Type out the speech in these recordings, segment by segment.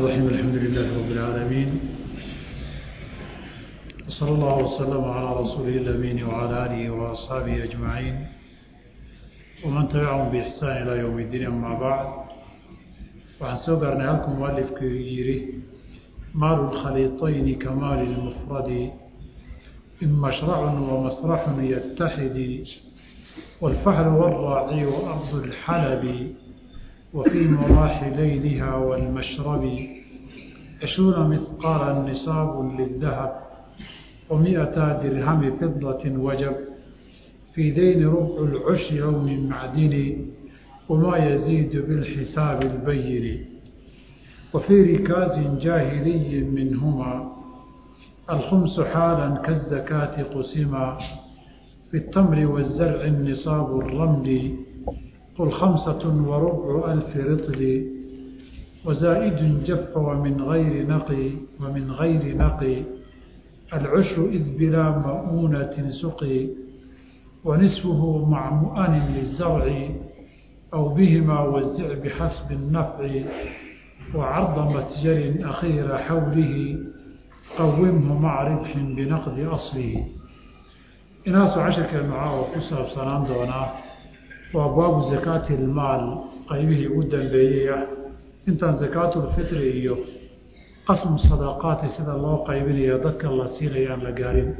الرحيم الحمد لله رب العالمين وصلى الله وسلم على رسوله الأمين وعلى آله وأصحابه أجمعين ومن تبعهم بإحسان إلى يوم الدين أما بعد وعن سوقرنا لكم مؤلف كبيره مال الخليطين كمال المفرد إن مشرع ومسرح يتحد والفحل والراعي وأرض الحلب وفي مراح ليلها والمشرب عشرون مثقالا نصاب للذهب ومئتا درهم فضة وجب في دين ربع العشر أو من معدن وما يزيد بالحساب البين وفي ركاز جاهلي منهما الخمس حالا كالزكاة قسما في التمر والزرع النصاب الرمل قل خمسة وربع ألف رطل وزائد جف ومن غير نقي ومن غير نقي العشر إذ بلا مؤونة سقي ونصفه مع مؤن للزرع أو بهما وزع بحسب النفع وعرض متجر أخير حوله قومه مع ربح بنقد أصله inaasu casharkeennu caawa ku saabsanaan doonaa waa baabu zakaati ilmaal qaybihii ugu dambeeyey ah intaan zakaatulfitri iyo qasmu sadaqaati sida loo qaybinayo dadka la siinaya aan la gaarin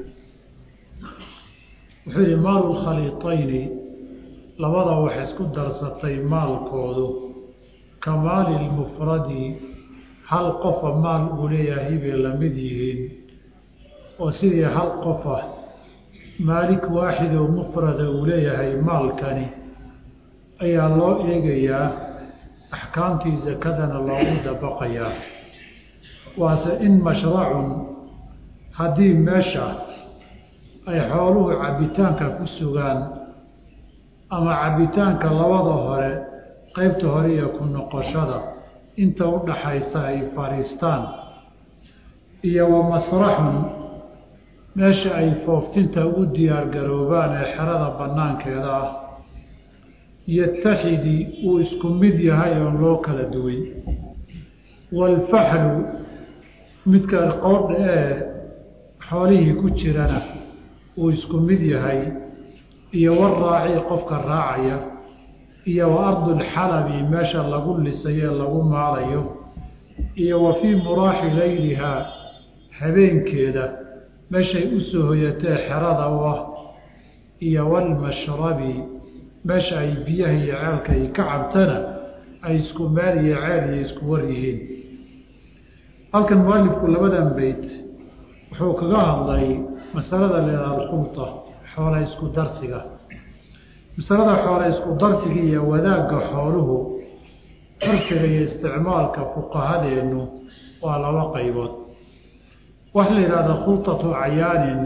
wuxuu yihi maalu lkhaliitayni labada wax isku darsatay maalkoodu ka maali lmufradi hal qofa maal uu leeyahay bay la mid yihiin oo sidii hal qofa maalik waaxid oo mufrada uu leeyahay maalkani ayaa loo eegayaa axkaamtii sakadana loogu dabaqayaa waase in mashracun haddii meesha ay xooluhu cabbitaanka ku sugaan ama cabbitaanka labada hore qeybta hore iyo ku noqoshada inta u dhaxaysa ay fadhiistaan iyo wa masraxun meesha ay fooftinta u diyaar garoobaan ee xerada bannaankeeda ah yataxidi uu isku mid yahay oon loo kala duway waalfaxlu midka qoodha ee xoolihii ku jirana uu isku mid yahay iyo waraaci qofka raacaya iyo wa ardulxalabi meesha lagu lisayo lagu maalayo iyo wa fii muraaxi laylihaa habeenkeeda meeshay u soo hoyatee xerada u ah iyo walmashrabi meesha ay biyaha iyo ceelka ay ka cabtana ay isku meel iyo ceel iyo isku war yihiin halkan mualifku labadan beyt wuxuu kaga hadlay masalada leedaha alkhulta xoola isku darsiga masalada xoola isku darsiga iyo wadaagga xooluhu curfiga iyo isticmaalka fuqahadeennu waa laba qaybood waxa la yidhahda khulطatu acyaanin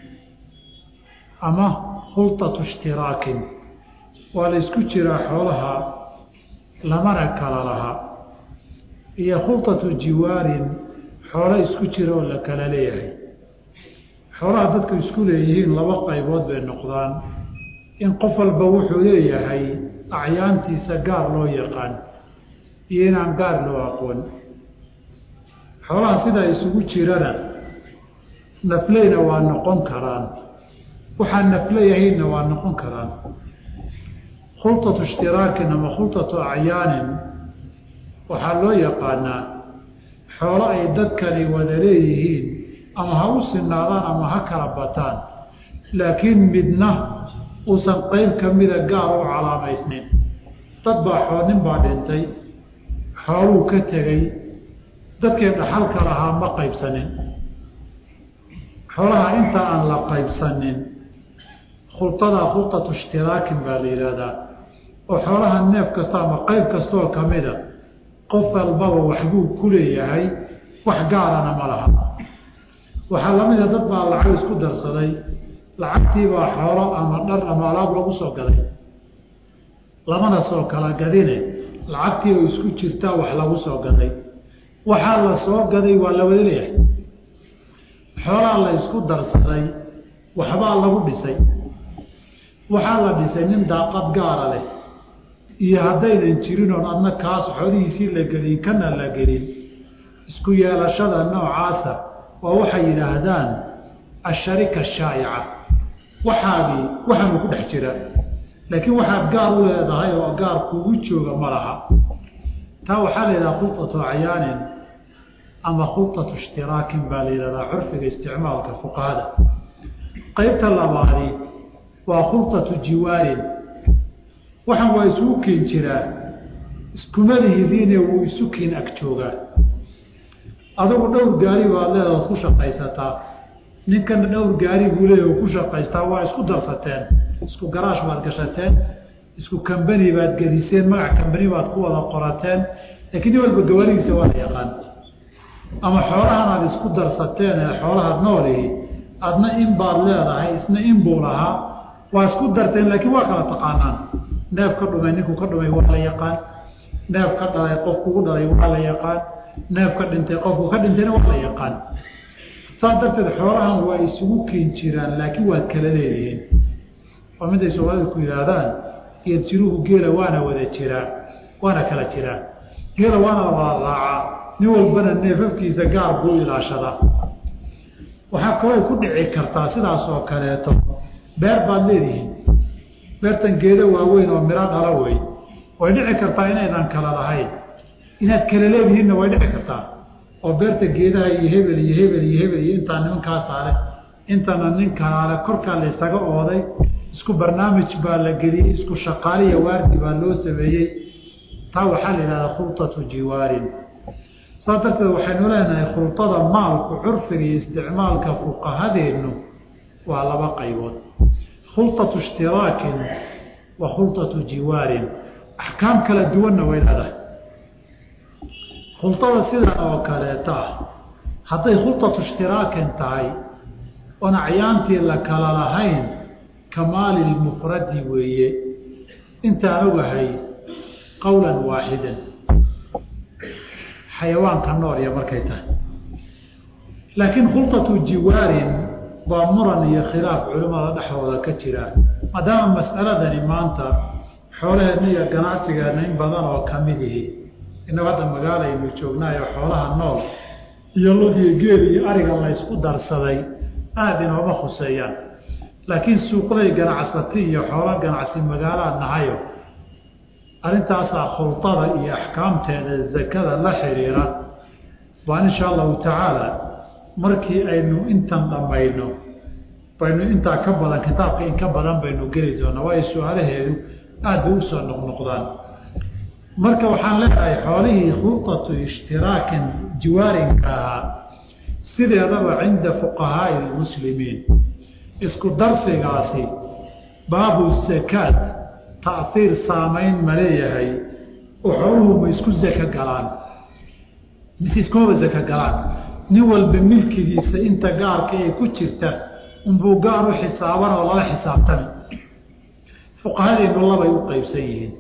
ama khulطatu ishtiraakin waa la isku jiraa xoolaha lamana kala laha iyo khulطatu jiwaarin xoolo isku jira oo la kala leeyahay xoolaha dadku isku leeyihiin laba qaybood bay noqdaan in qof walba wuxuu leeyahay acyaantiisa gaar loo yaqaan iyo inaan gaar loo aqoon xoolaha sidaa isugu jirana nafleyna waa noqon karaan waxaan nafleyahaynna waa noqon karaan khulطatu ishtiraakin ama khulطatu acyaanin waxaa loo yaqaanaa xoolo ay dadkani wada leeyihiin ama ha u sinaadaan ama ha kala bataan laakiin midna uusan qeyb ka mida gaar u calaamaysnin dad baa xoo nin baa dhintay xooluu ka tegey dadkii dhaxalka lahaa ma qaybsanin xoolaha inta aan la qaybsanin khulطadaa khulطatu ishtiraakin baa la yidhaahdaa oo xoolaha neef kasta ama qeyb kastaoo kamida qof walbaba waxbuu ku leeyahay wax gaarana ma laha waxaa lamida dad baa lacag isku darsaday lacagtiibaa xoolo ama dhar ama alaab lagu soo gaday lamana soo kala gadine lacagtii oo isku jirtaa wax lagu soo gaday waxaa la soo gaday waa la wada leeyahay xoolaa la isku darsaday waxbaa lagu dhisay waxaa la dhisay nin daaqad gaara leh iyo haddaynan jirin oon adna kaas xoolihiisii la gelin kana la gelin isku yeelashada noocaasa waa waxay yidhaahdaan asharika ashaa'ica waxaagii waxaanu ku dhex jira laakiin waxaad gaar u leedahay oo gaar kugu jooga ma laha taa waxaa la yidhaha khulطatu acyaanin ama khulطatu ishtiraakin baa la yidhahdaa curfiga isticmaalka fuqahada qeybta labaadi waa khulطatu jiwaarin waxaan waa isugu keen jiraa iskumadihidiine wuu isu keen ag joogaa adugu dhowr gaari baad leedaad ku shaqaysataa ninkana dhowr gaari buu leeya ku shaqaystaa waa isku darsateen isku garaash baad gashateen isku kambani baad gediseen magac kambani baad ku wada qorateen laakiin nin walba gawarigiisa waa la yaqaan ama xoolahan aad isku darsateen ee xoolahaad noolihi adna in baad leedahay isna in buu lahaa waa isku darteen laakiin waa kala taqaanaan neef ka dhumay ninkuu ka dhumay waa la yaqaan neef ka dhalay qof kugu dhalay waa la yaqaan neef ka dhintay qofku ka dhintayna waa la yaqaan saas darteed xoolahan waa isugu keen jiraan laakiin waad kala leedihiin oo miday soomaalida ku yihaahdaan geed jiruhu geela waana wada jiraa waana kala jiraa geela waana la wada raacaa nin walbana neefafkiisa gaar buu ilaashadaa waxaa kaloo ku dhici kartaa sidaas oo kaleeto beer baad leedihiin beertan geedo waaweyn oo miro dhala wey way dhici kartaa inaydan kala lahayn inaad kala leedihiinna way dhici kartaa oo beerta geedaha iyo hebel iyo hebel iyo hebel iyo intaa nimankaasaale intana ninkaale korkaa la ysaga ooday isku barnaamij baa la geliyey isku shaqaaliya waardi baa loo sameeyey taa waxaa la yidhahdaa khulطatu jiwaarin saas darteed waxaynu leenahay khulطada maalku curfiga iyo isticmaalka fuqahadeennu waa laba qaybood khulطatu ishtiraakin wa khulطatu jiwaarin axkaam kala duwanna way leedahay khulطada sidan oo kaleeta ah hadday khulطatu ishtiraakin tahay oon acyaantii la kala lahayn kamaali lmufradi weeye intaan ogahay qowlan waaxidan xayawaanka nool iyo markay tahay laakiin khulطatu jiwaarin waa muran iyo khilaaf culimmada dhexdooda ka jira maadaama mas'aladani maanta xoolaheenna iyo ganacsigeenna in badan oo kamid ihi innagu hadda magaalaynu joognaayo xoolaha nool iyo lodiyo geel iyo ariga la ysku darsaday aada inooma khuseeyaan laakiin suuqlay ganacsati iyo xoolo ganacsi magaalaad nahayo arrintaasaa khulطada iyo axkaamteeda zakada la xiriira baan insha allahu tacaala markii aynu intan dhammayno baynu intaa ka badan kitaabka in ka badan baynu geli doonaa waayo su-aalaheedu aada bay usoo noqnoqdaan marka waxaan leedahay xoolihii khulطatu ishtiraakin jiwaarinka ahaa sideedaba cinda fuqahaai lmuslimiin isku darsigaasi baabu zakaat taiir saamayn ma leeyahay oo xooluhu ma isku zaka galaan mise iskumaba zaka galaan nin walba milkigiisa inta gaarka ee ku jirta unbuu gaar u xisaaban oo lala xisaabtami fuqahadeenu labay u qeybsan yihiin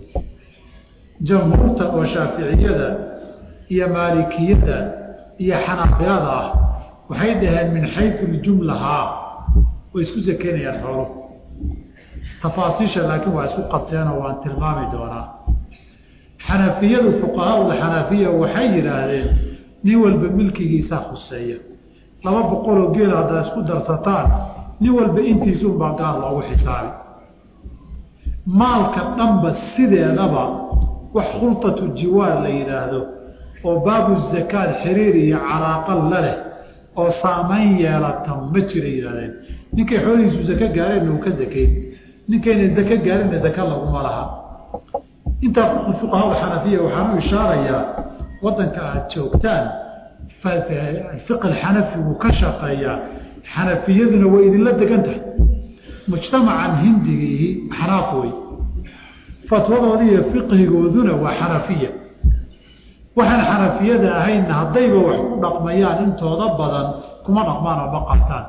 jamhuurta oo shaaficiyada iyo maalikiyada iyo xanaabilada ah waxay dhaheen min xayu ljumlahaa way isku zakeynayaan xooluhu tafaasiisha laakiin waa isku qabteenoo waan tilmaami doonaa xanafiyadu fuqahaauda xanafiya waxay yidhaahdeen nin walba milkigiisaa khuseeya laba boqoloo geel haddaa isku darsataan nin walba intiisuunbaa gaar loogu xisaabi maalka dhanba sideedaba wax khulطatu jiwaar la yidhaahdo oo baabu zakaad xiriir iyo calaaqa la leh oo saamayn yeelata ma jira yidhahdeen ninkay xoolihiisu zako gaareenna uu ka zakayn ninkayna zako gaarinna zaka laguma laha intaa fuqahada xanafiya waxaan u ishaarayaa wadanka aada joogtaan fiq xanafi wuu ka shaqeeyaa xanafiyaduna way idinla degan tahay mujtamacan hindigiihi xanaaf wey fatwadoodi iyo fiqhigooduna waa xanafiya waxaan xanafiyada ahaynna haddayba wax ku dhaqmayaan intooda badan kuma dhaqmaan oo ma qaataan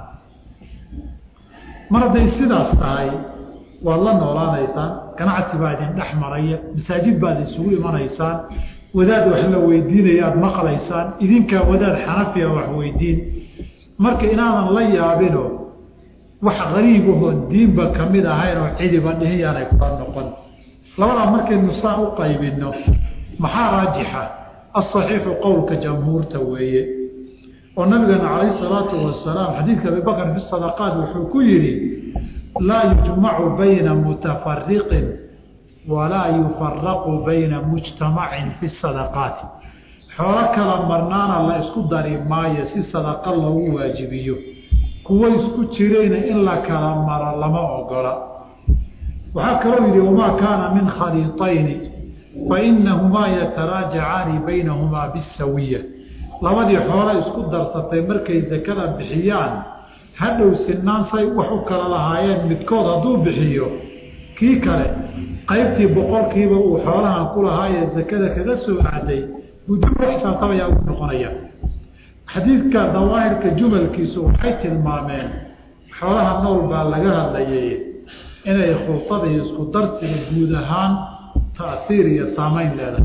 mar hadday sidaas tahay waad la noolaanaysaan ganacsi baa idin dhex maraya masaajid baad isugu imanaysaan wadaad wax la weydiinaya aada maqlaysaan idinkaa wadaad xanafiya wax weydiin marka inaadan la yaabino wax qariibahoon diinba kamid ahayn oo cidiba dhihin yaanay kula noqon labadaa markaynu saa u qaybino maxaa raajixa asaxiixu qowlka jamhuurta weeye oo nabigeena calayhi salaatu wasalaam xadiidka abibakr fi sadaqaat wuxuu ku yidhi laa yujmacu bayna mutafariqin walaa yufaraqu bayna mujtamacin fi sadaqaati xoolo kala marnaana la isku dari maayo si sadaqa loogu waajibiyo kuwo isku jirayna in la kala maro lama ogola waxaa kaloo yidhi wamaa kaana min khaliiطayni fainahumaa yataraajacaani baynahumaa bisawiya labadii xoolo isku darsatay markay sakada bixiyaan hadhow sinaan say wax u kala lahaayeen midkood hadduu bixiyo kii kale qaybtii boqolkiiba uu xoolahan ku lahaayee sakada kaga soo aaday buduu xisaabtabayaa ugu noqonaya xadiidka dawaahirka jumalkiisu waxay tilmaameen xoolaha nool baa laga hadlayay inay khultada iyo isku darsiga guud ahaan ta'hiir iyo saamayn leedahay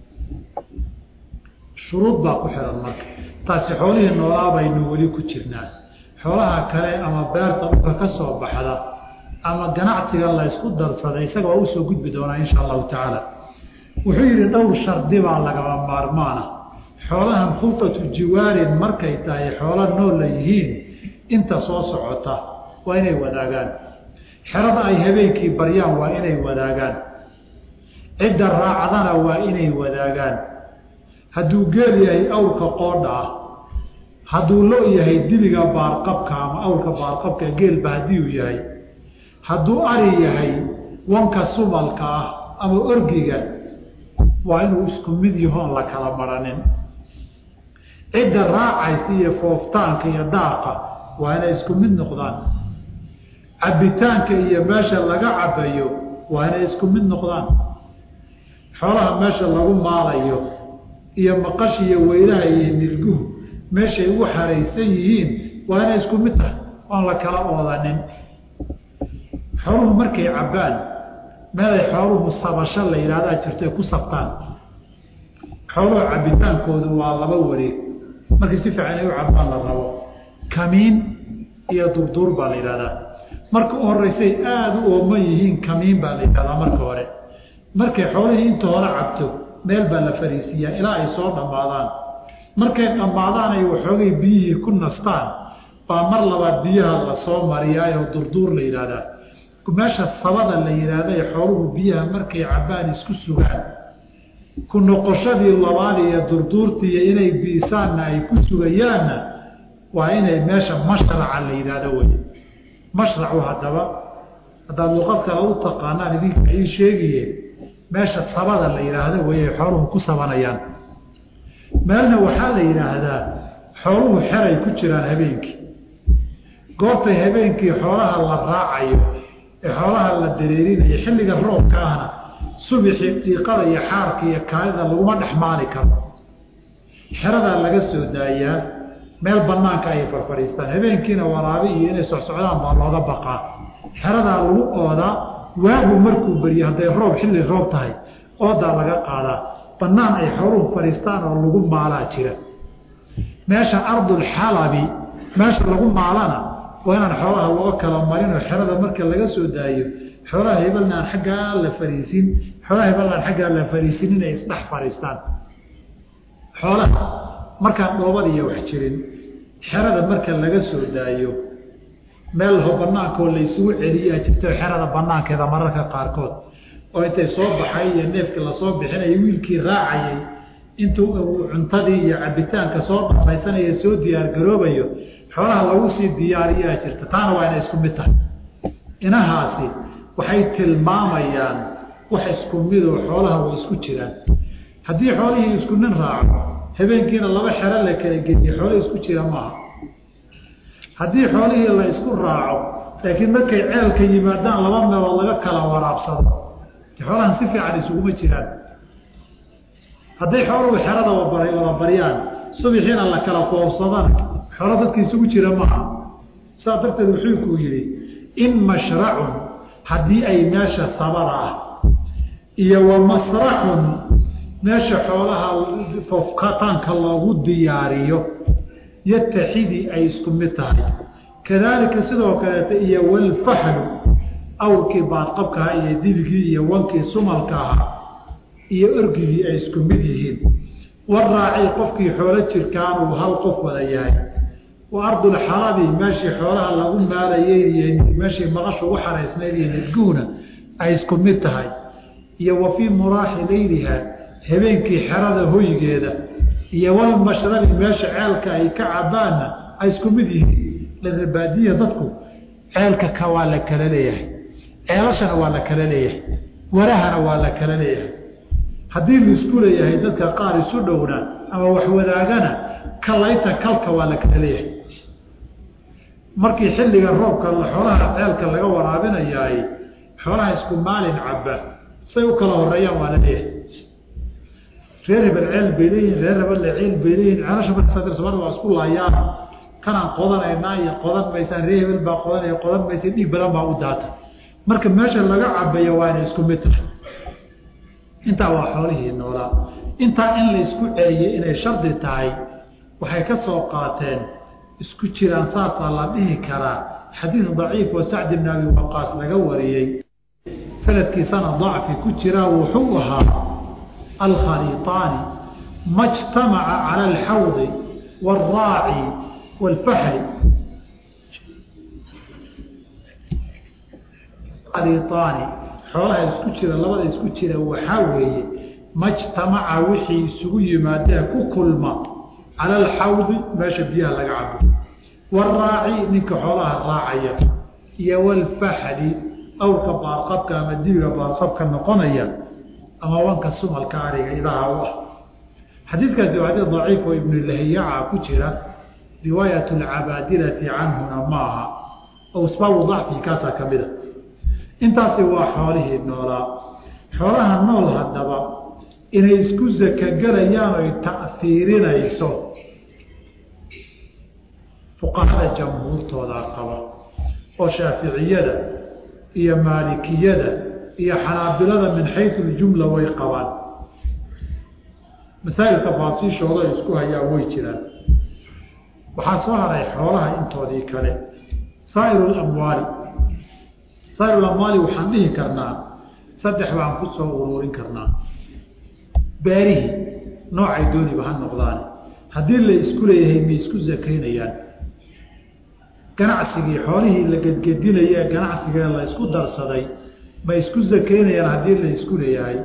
shuruud baa ku xihan marka taasi xoolihii noolaa baynu weli ku jirnaa xoolaha kale ama beerta dhulka ka soo baxda ama ganacsiga la ysku darsaday isaga waa usoo gudbi doonaa insha allahu tacaala wuxuu yidhi dhowr shardi baa lagama maarmaana xoolahan khultatu jiwaarin markay tahay xoolo nool la yihiin inta soo socota waa inay wadaagaan xerada ay habeenkii baryaan waa inay wadaagaan cidda raacdana waa inay wadaagaan hadduu geel yahay awrka qoodha ah hadduu lo yahay dibiga baarqabka ama awrka baarqabka geelba haddii uu yahay hadduu ari yahay wanka sumalka ah ama orgiga waa inuu isku mid yahoon la kala maranin cidda raacaysa iyo fooftaanka iyo daaqa waa inay isku mid noqdaan cabbitaanka iyo meesha laga cabbayo waa inay isku mid noqdaan xoolaha meesha lagu maalayo iyo maqash iyo weylaha iyo nirguhu meeshay ugu xaraysan yihiin waa inay isku mid tahay oon la kala oodanin xooluhu markay cabbaan meelay xooluhu sabasho la yidhahdaa jirto ay ku sabtaan xooluhu cabbitaankoodu waa laba wareeg markii si fiican ay u cabbaan la rabo kamiin iyo durduur baa la yidhahdaa marka u horeysay aada u ooman yihiin kamiin baa la yidhahdaa marka hore markay xoolihii inta hore cabto meel baa la fariisiiyaa ilaa ay soo dhammaadaan markay dhammaadaan ay waxoogay biyihii ku nastaan baa mar labaad biyaha lasoo mariyaayoo durduur la yidhaahdaa meesha sabada la yidhaahda ee xooluhu biyaha markay cabbaan isku sugaan ku noqoshadii labaad iyo durduurtiiyo inay biisaanna ay ku sugayaanna waa inay meesha mashraca la yidhaahdo wey mashracu haddaba haddaad luqad kale u taqaanaan idinka ii sheegaye meesha sabada la yidhaahdo wey ay xooluhu ku sabanayaan meelna waxaa la yidhaahdaa xooluhu xeray ku jiraan habeenkii goobtay habeenkii xoolaha la raacayo ee xoolaha la dareerinayo xilliga roobka ahna subixii dhiiqada iyo xaarka iyo kaalida laguma dhex maali karo xeradaa laga soo daayaa meel banaanka ayay farfadhiistaan habeenkiina waraabi iyo inay socsocdaan baa looga baqaa xeradaa lagu oodaa waagu markuu beriyo hadday roob xilli roob tahay oodaa laga qaadaa banaan ay xooluhu fadhiistaan oo lagu maalaa jira meesha ardulxalabi meesha lagu maalana waa inaan xoolaha loo kala marinoo xerada marka laga soo daayo xoolaha hebelna aan xaggaa la fariisin xoolaha hebelna aan xaggaa la fariisin inay isdhex fadhiistaan xoolaha markaan dhoobad iyo wax jirin xerada marka laga soo daayo meel ho banaankaoo la isugu celiyaa jirto xerada banaankeeda mararka qaarkood oo intay soo baxay iyo neefka lasoo bixinayo wiilkii raacayay intuu uu cuntadii iyo cabitaanka soo dhamaysanaya soo diyaargaroobayo xoolaha lagu sii diyaariyaa jirta taana waa inay isku mid tahay inahaasi waxay tilmaamayaan wax isku midoo xoolaha way isku jiraan haddii xoolihii isku nin raaco habeenkiina laba xero la kala gediye xoolo isku jira maaha haddii xoolihii la isku raaco laakiin markay ceelka yimaadaan laba meelood laga kala waraabsado xoolahan si fiican isuguma jiraan hadday xooluhu xerada wada baryaan subixiina la kala foofsadana xoolo dadka isugu jira maaha saas darteed wuxuu kuu yidhi in mashracun haddii ay meesha sabada ah iyo wa masraxun meesha xoolaha foofkataanka loogu diyaariyo yataxidii ay isku mid tahay kadaalika sidoo kaleeta iyo walfaxlu awrkii baadqabkaha iyo dibigii iyo wankii sumalka ahaa iyo orgigii ay isku mid yihiin waraaci qofkii xoolo jirkaanuu hal qof wada yahay wa ardulxalabi meeshii xoolaha lagu maalayey iyo meeshii maqashu ugu xaraysnayd iyo nidguhuna ay isku mid tahay iyo wa fii muraaxi leyliha habeenkii xerada hoygeeda iyo walmashrabi meesha ceelka ay ka cabaanna ay isku mid yihiin lana baadiya dadku ceelka ka waa la kala leeyahay ceelashana waa la kala leeyahay warahana waa la kala leeyahay haddii laisku leeyahay dadka qaar isu dhowna ama wax wadaagana kalayta kalka waa la kala leeyahay markii xilliga roobka xoolaha ceelka laga waraabinayaay xoolaha isku maalin caba say u kala horeeyaan waa la leeyahay reer hebel ceel bay leeyihin reer hebelle ceel bay leeyihin ceelasha marka somalia waa isku laayaan kanaan qodanaynaa iyo qodan maysaan reer hebel baa qodanaya qodan maysa dhiig badan baa u daata marka meesha laga cabayo waa inay isku mid tahay intaa waa xoolihii noolaa intaa in la isku celiyey inay shardi tahay waxay ka soo qaateen isku jiraan saasaa la dhihi karaa xadiid daciif oo sacdi bn abi waqaas laga wariyey sanadkiisana dacfi ku jiraa wuxuu ahaa alkhaliiطaani ma jtamaca cala alxawdi wاlraaci wاlfaxli khaliiطaani xoolaha isku jira labada isku jira waxaa weeye majtamaca wixii isugu yimaadeen ku kulma cala alxawdi meesha biyaha laga cabo waraaci ninka xoolaha raacaya iyo walfaxli awrka baarqabka ama dibiga baarqabka noqonaya ama wanka sumalka ariga idaha u ah xadiidkaasi waa xadiid daciif oo ibnu lahiyaca ku jira riwaayat alcabaadilati canhuna maaha oo asbaabu dacfi kaasaa ka mida intaasi waa xoolihii noolaa xoolaha nool haddaba inay isku sakagelayaan oy ta'fiirinayso fuqahada jamhuurtoodaa qaba oo shaaficiyada iyo maalikiyada iyo xanaabilada min xayu ljumla way qabaan masaa'ilka baasiishooda ay isku hayaan way jiraan waxaa soo haray xoolaha intoodii kale saa'iru lamwaali saa'iru amwaali waxaan dhihi karnaa saddex baan ku soo uruurin karnaa beerihii noocay dooniba ha noqdaan haddii la isku leeyahay may isku sakaynayaan ganacsigii xoolihii la gedgedinaya ee ganacsigee la isku darsaday ma isku sakaynayaan haddii la isku leeyahay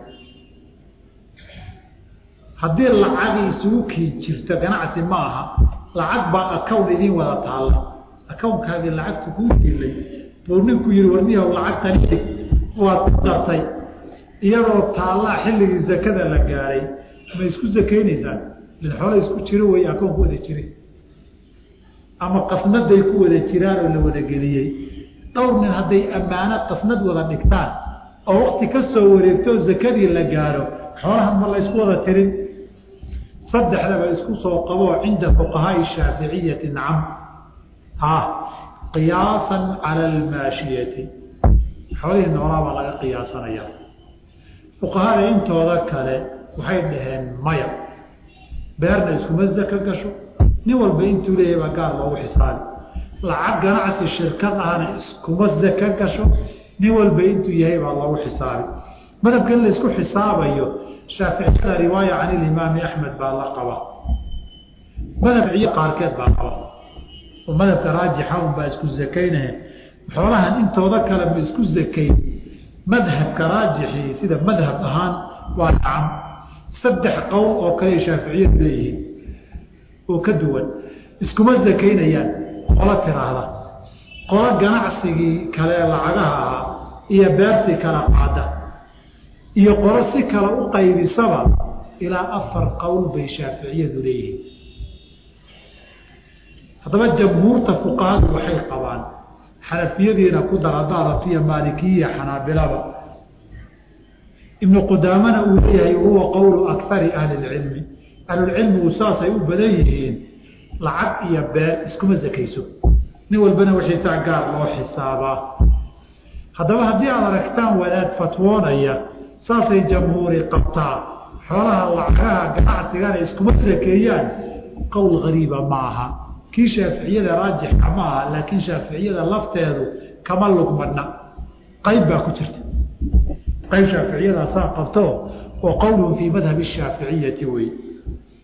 haddii lacagi isugu kii jirto ganacsi ma aha lacag baa akawn idiin wada taalla akawnkaagii lacagta kuu dilay buu ninku yihi warniyahow lacagtani waad ku dartay iyadoo taallaa xilligii zakada la gaaray ma isku sakaynaysaan lin xoolo isku jiro wey akoon ku wada jire ama qasnaday ku wada jiraan oo la wada geliyey dhowr nin hadday ammaano qasnad wada dhigtaan oo wakti ka soo wareegto oo zakadii la gaaro xoolahan ma la ysku wada tirin saddexdaba isku soo qaboo cinda fuqahaai shaaficiyati nacam ha qiyaasan cala almaashiyati xoolihii noolaa baa laga qiyaasanaya fuqahada intooda kale waxay dhaheen maya beerna iskuma zaka gasho nin walba intuu leeyahay baa gaar loogu xisaabi lacag ganacsi shirkad ahna iskuma zaka gasho nin walba intuu yahay baa loogu xisaabi madhabka in la isku xisaabayo shaaficiyada riwaaya can ilimaami axmed baa la qaba madhabciyo qaarkeed baa qaba oo madhabka raajixa un baa isku zakaynahe xoolahan intooda kale ma isku zakayn madhabka raajixii sida madhab ahaan waa nacam saddex qowl oo kale shaaficiyadu leeyihiin oo ka duwan iskuma zakaynayaan qolo tiraahda qolo ganacsigii kale lacagaha ahaa iyo beertii kala qaada iyo qolo si kale u qaybisaba ilaa afar qowl bay shaaficiyadu leeyihiin haddaba jamhuurta fuqahadu waxay qabaan xanafiyadiina ku dar haddaa rabtiya maalikiya xanaabilaba ibnu qudaamana uu leeyahay huwa qowlu akari ahli lcilmi ahlulcilmigu saasay u badan yihiin lacag iyo beer iskuma zakayso nin walbana wixiisaa gaar loo xisaabaa haddaba haddii aad aragtaan wadaad fatwoonaya saasay jamhuuri qabtaa xoolaha lacagaha ganacsigana iskuma sakeeyaan qowl gariiba ma aha kii shaaficiyada raajixa ma aha laakiin shaaficiyada lafteedu kama lugmadna qayb baa ku jirta qayb shaaficiyada saa qabto oo qowlun fii madhabi shaaficiyati wey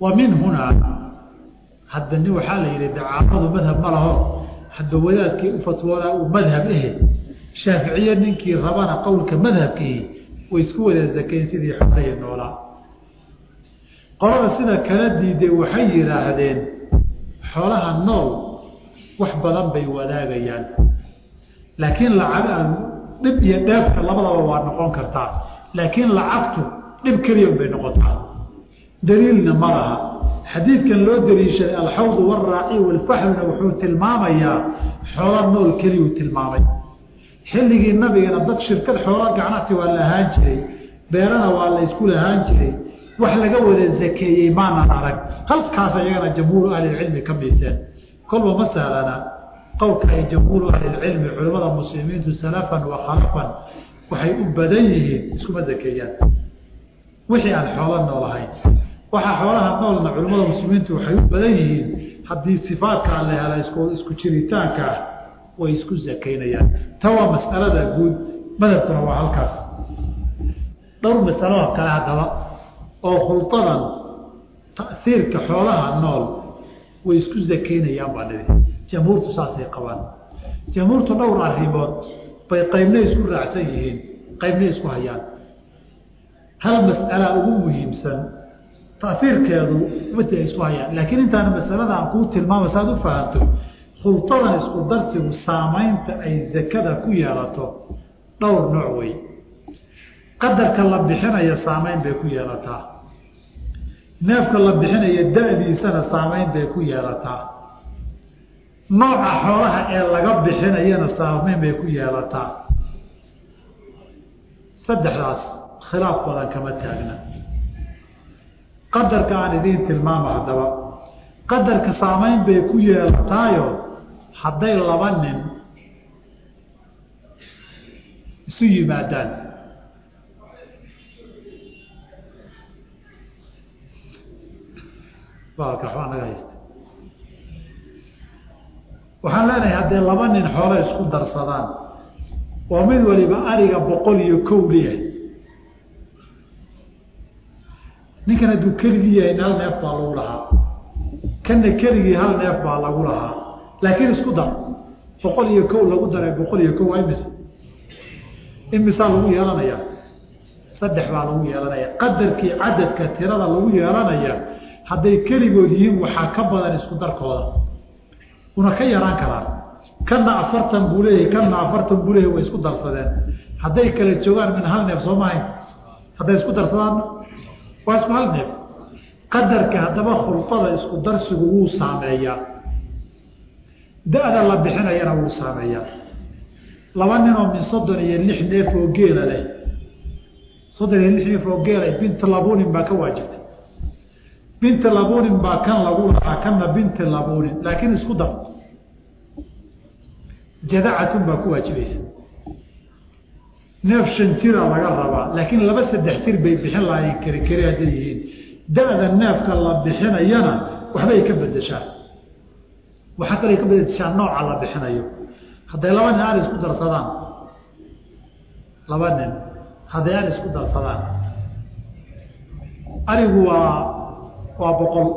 wa min hunaa hadda nin waxaa la yidhi dacaamadu madhab ma laho hadba wadaadkii u fatwoonaa uu madhab ehe shaaficiye ninkii rabana qowlka madhabkii way isku wada zakayn sidii xoolahii noolaa qolada sida kala diiday waxay yidhaahdeen xoolaha nool wax badan bay wadaagayaan laakiin lacag dhib iyo dheefka labadaba waa noqon kartaa laakiin lacagtu dhib keliya bay noqotaa daliilna ma laha xadiidkan loo daliishaday alxawdu walraaci walfaxluna wuxuu tilmaamayaa xoola nool keliyuu tilmaamay xilligii nabigana dad shirkad xoola ganacsi waa la ahaan jiray beerana waa la ysku lahaan jiray wax laga wada zakeeyey maanan arag halkaas ayagana jamhuuru ahlilcilmi ka miiseen kolba ma sahlana qowlka ay jamhuuru ahlilcilmi culimmada muslimiintu salafan wa khalafan waxay u badan yihiin iskuma zakeeyaan wixii aan xoolo nool ahayn waxaa xoolaha noolna culimmada muslimiintu waxay u badan yihiin haddii sifaadkaa la hela isku isku jiritaanka ah way isku zakaynayaan ta waa mas'alada guud madhabkuna waa halkaas dhowr masalo kale haddaba oo khuldadan ta'siirka xoolaha nool way isku zakaynayaan baa dhihi jamhuurtu saasay qabaan jamhuurtu dhowr arrimood bay qaybna isku raacsan yihiin qaybna isku hayaan hal mas'ala ugu muhiimsan taiirkeedu mata isku hayaan laakiin intaana masalada aan kuu tilmaama saad u fahanto khuldadan isku darsigu saamaynta ay zakada ku yeelato dhowr nooc wey qadarka la bixinaya saamayn bay ku yeelataa neefka la bixinaya da-diisana saamayn bay ku yeelataa nooca xoolaha ee laga bixinayana saamayn bay ku yeelataa saddexdaas khilaaf badan kama taagna qadarka aan idiin tilmaamo haddaba qadarka saamayn bay ku yeelataayo hadday laba nin isu yimaadaan baalka waxbaa naga haysta waxaan leenahay hadday laba nin xoolo isku darsadaan oo mid waliba ariga boqol iyo kow leeyahay ninkan hadduu keligii yahay hal neef baa lagu lahaa kanna keligii hal neef baa lagu lahaa laakiin isku dar boqol iyo kow lagu daray boqol iyo kow waa imise imisaa lagu yeelanayaa saddex baa lagu yeelanaya qadarkii cadadka tirada lagu yeelanaya hadday keligood yihiin waxaa ka badan isku darkooda una ka yaraan karaan kanna afartan buu leeyahay kanna afartan buu leeyahay way isku darsadeen hadday kala joogaan min hal neef soo mahayn hadday isku darsadaan waa isku hal neef qadarka haddaba khulqada isku darsigu wuu saameeyaa da-da la bixinayana wuu saameeyaa laba ninoo min soddon iyo lix neef oo geela leh soddon iyo lix neef oo geela binta labunin baa ka waajibtay binta labunin baa kan lagu lahaa kanna binta labunin laakiin isku dar jadacatun baa ku waajibaysa neef shan jira laga rabaa laakiin laba saddex jir bay bixin lahaayeen keri keri hadday yihiin da-da neefka la bixinayana waxbay ka bedeshaa waxaa kaloo ka bedeshaa nooca la bixinayo hadday laba nin aan isku darsadaan laba nin hadday aan isku darsadaan arigu waa waa boqol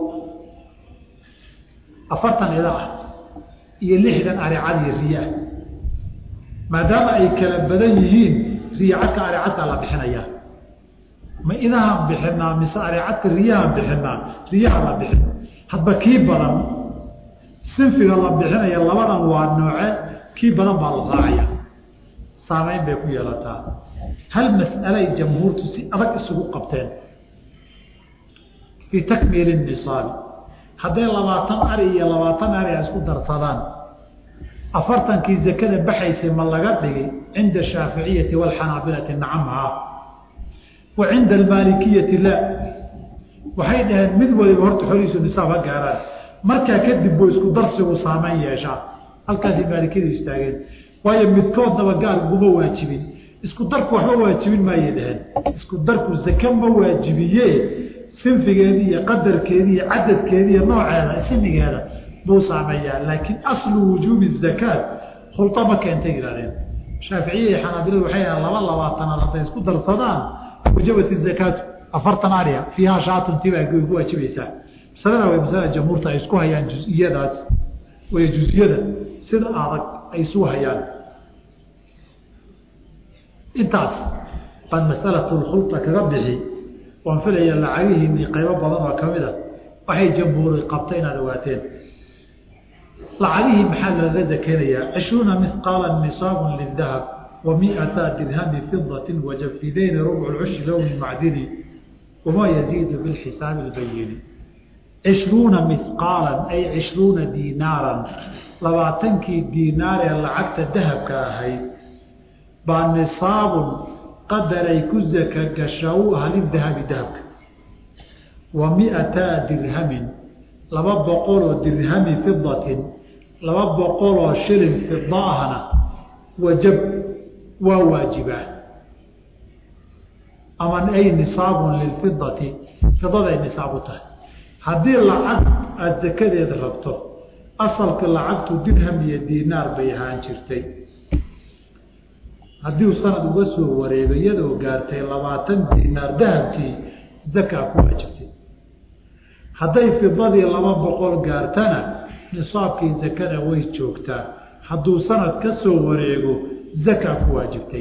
afartan ida ah iyo lixdan aricad iyo riyaa maadaama ay kala badan yihiin riyacadka aricadkaa la bixinayaa ma idahaan bixinaa mise aricadka riyahaan bixinaa riyaha la bixin hadba kii badan sinfiga la bixinaya labadan waa nooce kii badan baa la raacaya saamayn bay ku yeelataa hal mas'ale ay jamhuurtu si adag isugu qabteen fii takmiili nisaabi hadday labaatan ari iyo labaatan ari a isku darsadaan afartankii zakada baxaysay ma laga dhigay cinda ashaaficiyati waalxanaabilati nacamhaa wa cinda almaalikiyati laa waxay dhaheen mid waliba horta xolihiisu nisaab ha gaaraan markaa kadib buu isku darsigu saameyn yeeshaa halkaasay maalikiyadu istaageen waayo midkoodnaba gaar uguma waajibin isku darku waxba waajibin maayay dhaheen isku darku zake ma waajibiye sinfigeedi iyo qadarkeedi iyo cadadkeedi iyo nooceeda sinigeeda buu saameeyaa laakiin aslu wujuubi zakaat khulta ma keentay yidhahdeen shaaficiya iyo xanaabiladu waxay ahaan laba labaatanaad hadday isku darsadaan wajabat zakaatu afartan ariya fiiha shaatunti baa ku waajibaysaa masalada way masalada jamhuurta ay isku hayaan jus-iyadaas way jus-iyada sida adag ay isu hayaan intaas baan masalatlkhulta kaga bixi waan filaya lacagihiinii qaybo badan oo kamid a waxay jamhuuri qabta inaad ogaateen lacagihii maxaa lagaga zakeynayaa cishruuna mihqaala nisaabun lidahab wa miata dirhami fidati wajafideyni rubcu lcushri lowni macdini wamaa yaziidu bilxisaabi lbayini cishruuna mihqaalan ay cishruuna diinaaran labaatankii diinaar ee lacagta dahabka ahayd baa nisaabun qadar ay ku zaka gashaa u ah lidahabi dahabka wa miataa dirhamin laba boqoloo dirhami fidatin laba boqoloo shilin fida ahna wajab waa waajibaa ama ay nisaabun lilfidati fidaday nisaab u tahay haddii lacag aada sakadeeda rabto asalka lacagtu dirham iyo diinaar bay ahaan jirtay haddii uu sanad uga soo wareego iyadoo gaartay labaatan diinaar dahabkii zakaa ku waajibtay hadday fidadii laba boqol gaartana nisaabkii zakada way joogtaa hadduu sanad ka soo wareego zakaa ku waajibtay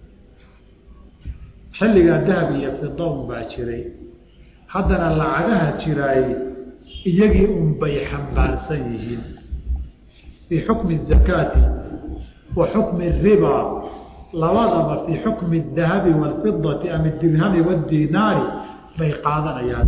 xilligaa dahab iyo fida un baa jiray haddana lacagaha jiraay iyagii un bay xambaarsan yihiin fii xukmi الzakaati wa xukmi الriba labadaba fii xukmi الdahabi wاlfidati ama dirhami wاdinaari bay qaadanayaan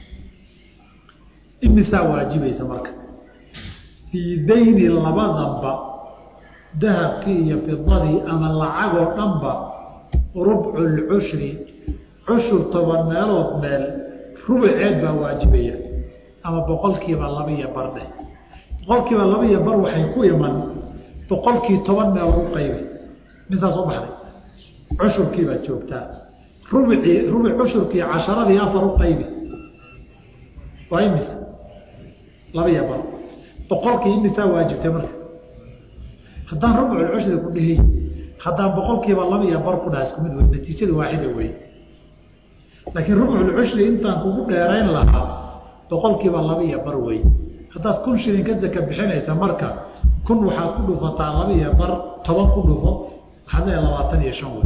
imisaa waajibaysa marka fii dayni labadanba dahabkii iyo fidadii ama lacagoo dhanba rubcu lcushri cushur toban meelood meel rubuceed baa waajibaya ama boqolkiiba laba iyo bar dheh boqolkiiba laba iyo bar waxay ku iman boqolkii toban meelood u qaybi misaa soo baxday cushurkii baad joogtaa rubcii rubuc cushurkii casharadii afar u qaybi waa imise laba iyo bar boqolkii imisaa waajibtay marka haddaan rubculcushri ku dhihi haddaan boqolkiiba laba iyo bar ku dhaha isku mid wey natiijada waaxida wey laakiin rubculcushri intaan kugu dheerayn lahaa boqolkiiba laba iyo bar wey haddaad kun shilin ka zaka bixinaysa marka kun waxaad ku dhufataa laba iyo bar toban ku dhufo waxaad leeya labaatan iyo shan wey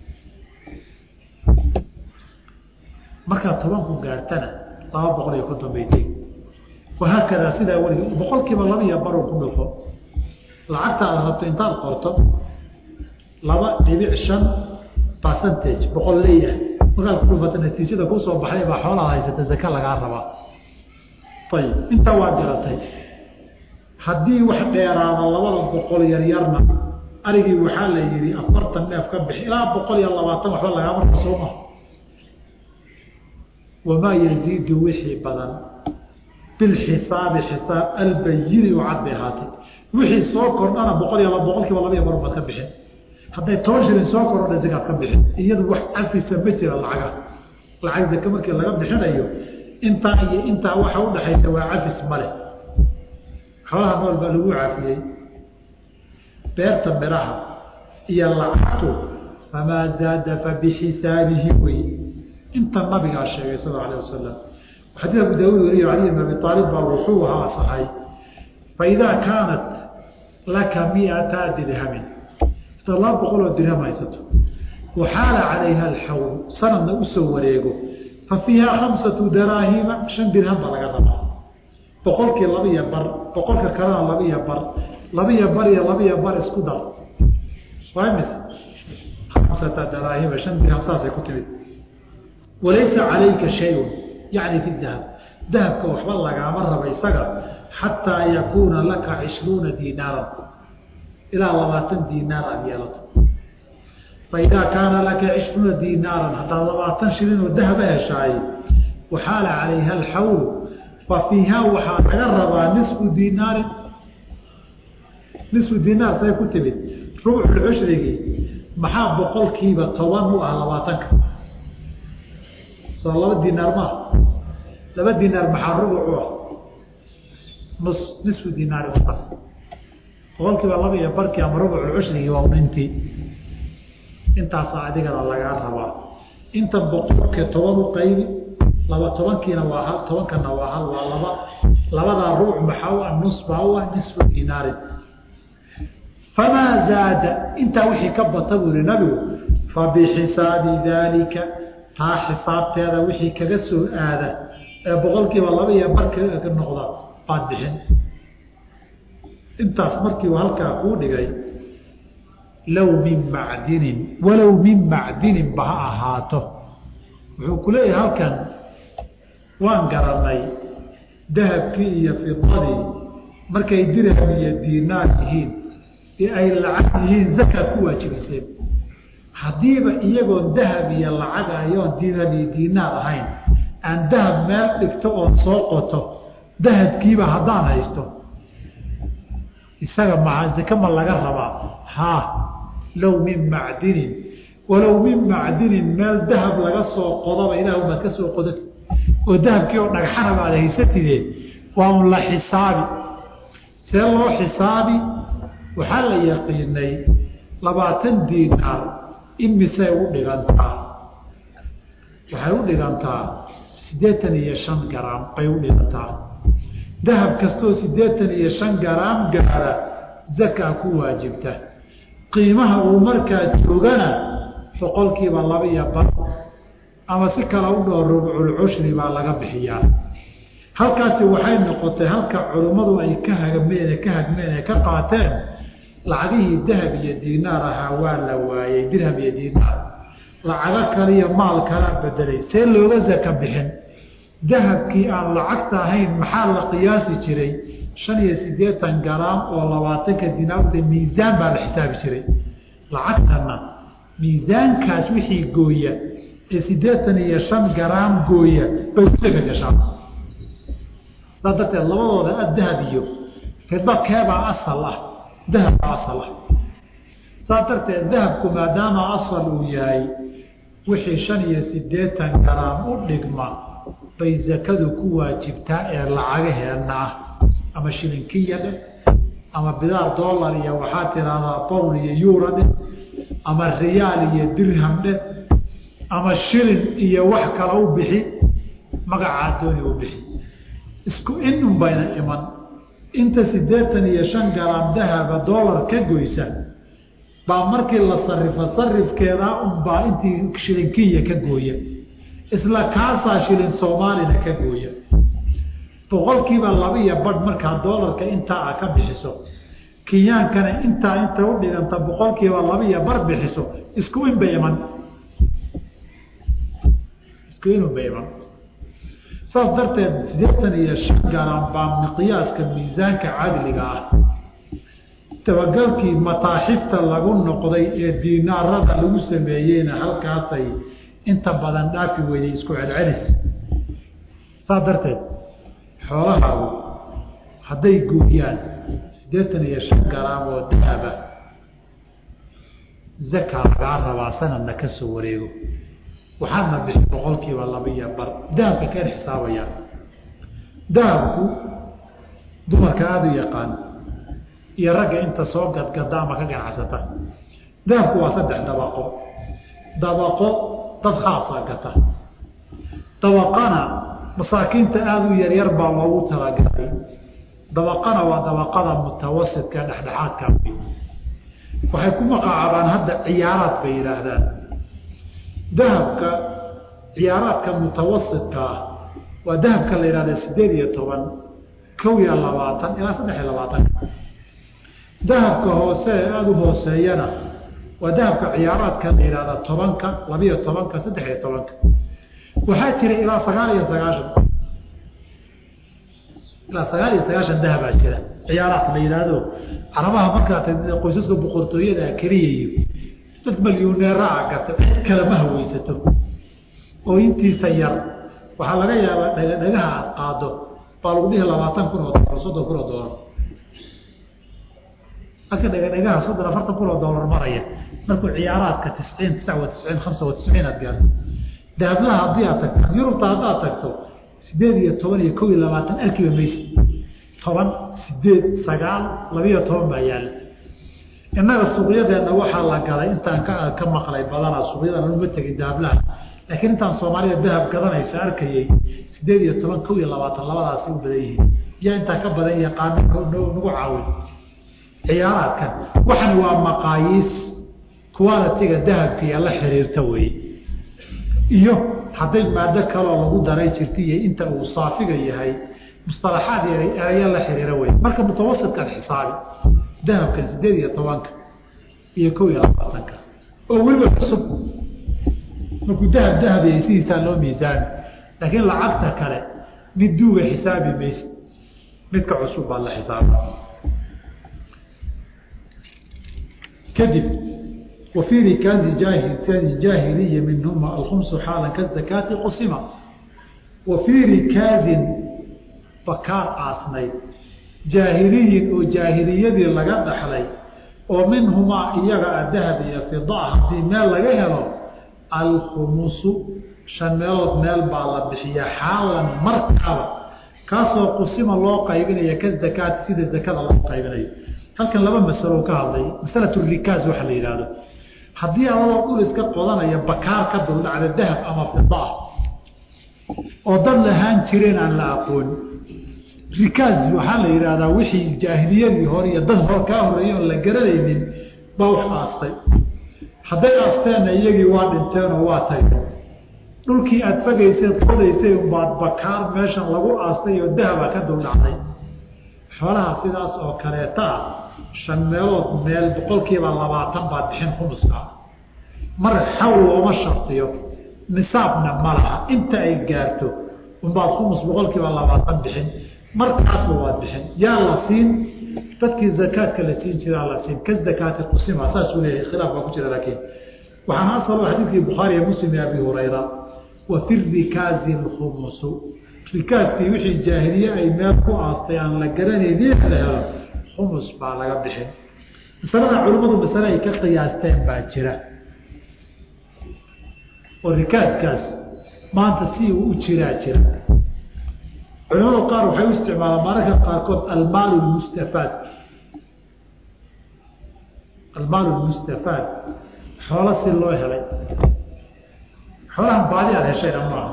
markaad tobanku gaartana laba boqol iyo konton bay tegi wahaakadaa sidaa welig boqolkiiba laba iyo bar ku dhufo lacagta aad rabto intaad qorto laba dhibic shan percentage boqol leeyahay markaad ku dhufata natiijada kusoo baxday baa xoolaad haysata zaka lagaa rabaa ayib intaa waa garatay haddii wax dheeraada labada boqol yaryarna arigii waxaa la yihi afartan neef ka bixi ilaa boqol iyo labaatan waxba lagaa marka sooma wamaa yaziidu wixii badan bilxisaabi xisaab albayini oo cad bay ahaatay wixii soo kordhana boqol iyo boqolkiiba laba iyo bar baad ka bixin hadday toban shilin soo kordha zakaad ka bixin iyadu wax cafisa ma jira lacaga lacag zake markii laga bixinayo intaa iyo intaa waxa udhaxaysa waa cafis male xoolaha nool baa lagu cafiyey beerta miraha iyo lacagtu famaa zaada fabixisaabihi wey inta nabigaa sheegay sal alه wasalam xadii abu daawud wariyo cali bn abi aalib baa wuxuu ahaa saxay faidaa kaanat laka miata dirhamin hadaad laba boqol oo dirham haysato waxaala calayha alxawl sanadna usoo wareego fa fiiha khamsatu daraahima shan dirham baa laga rabaa boqolkii laba iyo bar boqolka kalena laba iyo bar laba iyo bar iyo laba iyo bar isku dar waa mise khamsata daraahima shan dirham saasay ku timid walaysa calayka shayun yacni fi dahab dahabka waxba lagaama raba isaga xataa yakuuna laka cishruuna diinaaran ilaa labaatan diinaar aada yeelato faidaa kaana laka cishruuna diinaaran haddaad labaatan shilin oo dahaba heshaay waxaala calayha alxawl fa fiiha waxaa laga rabaa nisfu diinaarin nisfu diinaar say ku timid rubculcushrigii maxaa boqolkiiba toban u ah labaatanka soo laba dinaar maa laba dinaar maxaa rubuc u ah nus nisfu dinaari uas boqolkiiba laba iyo barkii ama rubuculcushrigii waa unintii intaasaa adigana lagaa rabaa inta boqolka toban u qaybi laba tobankiina waa hal tobankana waa hal waa laba labadaa ruuc maxaa u ah nus baa u ah nisfu dinaarin famaa zaada intaa wixii ka bata buu yihi nabigu fabixisaabi daalika taa xisaabteeda wixii kaga soo aada ee boqolkiiba laba iyo barka noqda baad bixin intaas markiiu halkaa kuu dhigay low min macdinin walow min macdinin ba ha ahaato wuxuu ku leeyahay halkan waan garanay dahabkii iyo fidadii markay dirham iyo diinaar yihiin ee ay lacag yihiin zakaad ku waajibiseen haddiiba iyagoon dahab iyo lacag ayoon dirham iyo diinaar ahayn aan dahab meel dhigto oon soo qoto dahabkiiba haddaan haysto isaga maa zake ma laga rabaa haa low min macdinin walow min macdinin meel dahab laga soo qodaba ilaah baad ka soo qodati oo dahabkii oo dhagxana baad haysatide waa un la xisaabi see loo xisaabi waxaa la yaqiinay labaatan diinaar imisay u dhigantaa waxay u dhigantaa siddeetan iyo shan garaam bay u dhigantaa dahab kastoo siddeetan iyo shan garaam gaara zakaa ku waajibta qiimaha uu markaa joogana boqolkiiba laba iyo bar ama si kale u dhoo rubculcushri baa laga bixiyaa halkaasi waxay noqotay halka culummadu ay ka hagmeen ka hagmeen ee ka qaateen lacagihii dahab iyo diinaar ahaa waa la waayey dirham iyo diinaar lacago kaliyo maal kalaa bedelay see looga zaka bixin dahabkii aan lacagta ahayn maxaa la qiyaasi jiray shan iyo siddeetan garaam oo labaatanka dinaarta miisaan baa la xisaabi jiray lacagtana miisaankaas wixii gooya ee siddeetan iyo shan garaam gooya bay ku saka gashaa saas darteed labadooda a dahab iyo fida keebaa asal ah dahabbaa asal ah saas darteed dahabku maadaama asal uu yahay wixii shan iyo siddeetan garaam u dhigma bay zakadu ku waajibtaa ee lacagaheenna ah ama shilinkiya dheh ama bidaar dollar iyo waxaa tiraahdaa bowl iyo yuura dheh ama riyaal iyo dirham dheh ama shilin iyo wax kale u bixi magacaa dooni u bixi isku inun bayna iman inta siddeetan iyo shan garaam dahaba dollar ka goysa baa markii la sarifo sarifkeedaa unbaa intii shilinkiya ka gooya isla kaasaa shilin soomaalina ka gooya boqolkiiba laba iyo badh markaa doolarka intaa a ka bixiso kinyaankana intaa inta u dhiganta boqolkiiba laba iyo bar bixiso isku in bay iman isku inun bay iman saas darteed siddeetan iyo shan garan baa miqyaaska miisaanka cadliga ah dabagalkii mataaxifta lagu noqday ee diinaarada lagu sameeyeyna halkaasay inta badan dhaafi weyday isku celcelis saas darteed xoolahaagu hadday gooyaan siddeetan iyo shan garaam oo dahaba zaka lagaa rabaa sanadna ka soo wareego waxaadna bixi boqolkiiba laba iyo bar dahabka keen xisaabayaan dahabku dumarka aada u yaqaan iyo ragga inta soo gadgada ama ka ganacsata dahabku waa saddex dabaqo dabaqo dad khaasaa gata dabaqana masaakiinta aada u yaryar baa loogu talagalay dabaqana waa dabaqada mutawasidka dhexdhexaadka waxay ku maqaacabaan hadda ciyaaraad bay yidhaahdaan dahabka ciyaaraadka mutawasidka ah waa dahabka la yidhahda sideed iyo toban kow iyo labaatan ilaa saddex iyo labaatan dahabka hoose ee aada u hooseeyana waa dahabka ciyaaraadka la yidhahda tobanka labiyo tobanka saddex iyo tobanka waxaa jira ilaa sagaal iyo sagaashan ilaa sagaal iyo sagaashan dahabaa jira ciyaaraadka la yidhaahdo carabaha markaa qoysaska boqortooyada keliya iyo dad malyuneeraa gata cid kale ma haweysato oo intiisa yar waxaa laga yaabaa dhagdhagaha aad qaado baa lagu dhihi labaatan kun oo dolar soddon kun oo dolar marka dhagadhagaha soddon afartan kun oo dolar maraya markuu ciyaaraadka tisciin tisca wa tisciin hamsa wa tisciin aad gaarto dahablaha haddii aad tagto yurubta haddaad tagto sideed iyo toban iyo kow iyo labaatan arkiba maysi toban sideed sagaal labiiyo toban baa yaalla innaga suuqyadeenna waxaa la galay intaan ka ka maqlay badanaa suuqyadan uma tegin dahablaha laakiin intaan soomaalida dahab gadanaysa arkayay sideed iyo toban kow iyo labaatan labadaasi u badan yihiin yaa intaa ka badan yaqaano nagu caawin ciyaaraadkan waxan waa maqaayiis qualitiga dahabkiiya la xiriirta weeye iyo hadday maado kaloo lagu daray jirta iyo inta uu saafiga yahay musalaxaad yaray erayo la xiriira wey marka mutawasitkan xisaabi dahabkan sideed iyo tobanka iyo kow iyo labaatanka oo weliba cusub markuu dahab dahabiyay sidiisaa loo miisaami laakiin lacagta kale mid duuga xisaabi mayse midka cusub baa la xisaaba kadib وفي ركاز جاهلية منهما الخمس حالا كالزكاة قسمة وفي ركاز بكار عاصني جاهلي وجاهلية لغا دحلي ومنهما إيغا الذهب يفضاء في مال لغا هلو الخمس شمال مال بالا بحيا حالا مركبا كاسو قسم الله قيبنا كالزكاة سيد الزكاة الله قيبنا halkan laba masalo ka hadlay masalatu rikaaz waxa la yiraahdo haddii adoo dhul iska qodanaya bakaar ka duldhacda dahab ama fida oo dad lahaan jireen aan la aqoon rikaaz waxaa la yidhahdaa wixii jaahiliyadii hore iyo dad hore kaa horeeyey oon la garanaynin baa wax aastay hadday aasteenna iyagii waa dhinteenoo waa tageen dhulkii aada fagaysay qodaysay unbaad bakaar meeshan lagu aastay oo dahaba ka duldhacday xoolaha sidaas oo kaleeta ah shan meelood meel boqolkiiba labaatan baad bixin khumuska mar xawl looma shardiyo nisaabna ma laha inta ay gaarto unbaad khumus boqolkiiba labaatan bixin markaasba waad bixin yaa la siin dadkii zakaadka la siin jiraa la siin ka zakaati qusima saasuu leeyahay khilaaf baa ku jira laakiin waxaana asal xadiidkii bukhaari iyo muslim iyo abi hurayra wa fi rikaazi lkhumusu rikaaskii wixii jaahiliye ay meel ku aastay aan la garanaynin la helo khumus baa laga bixin masalada culimmadu masale ay ka qiyaasteen baa jira oo rikaaskaas maanta si uu u jiraa jira culimadu qaar waxay u isticmaalaan mararka qaarkood almaal lmustafaad almaal lmustafaad xoolo si loo helay xoolahan baadi aada heshayna maaha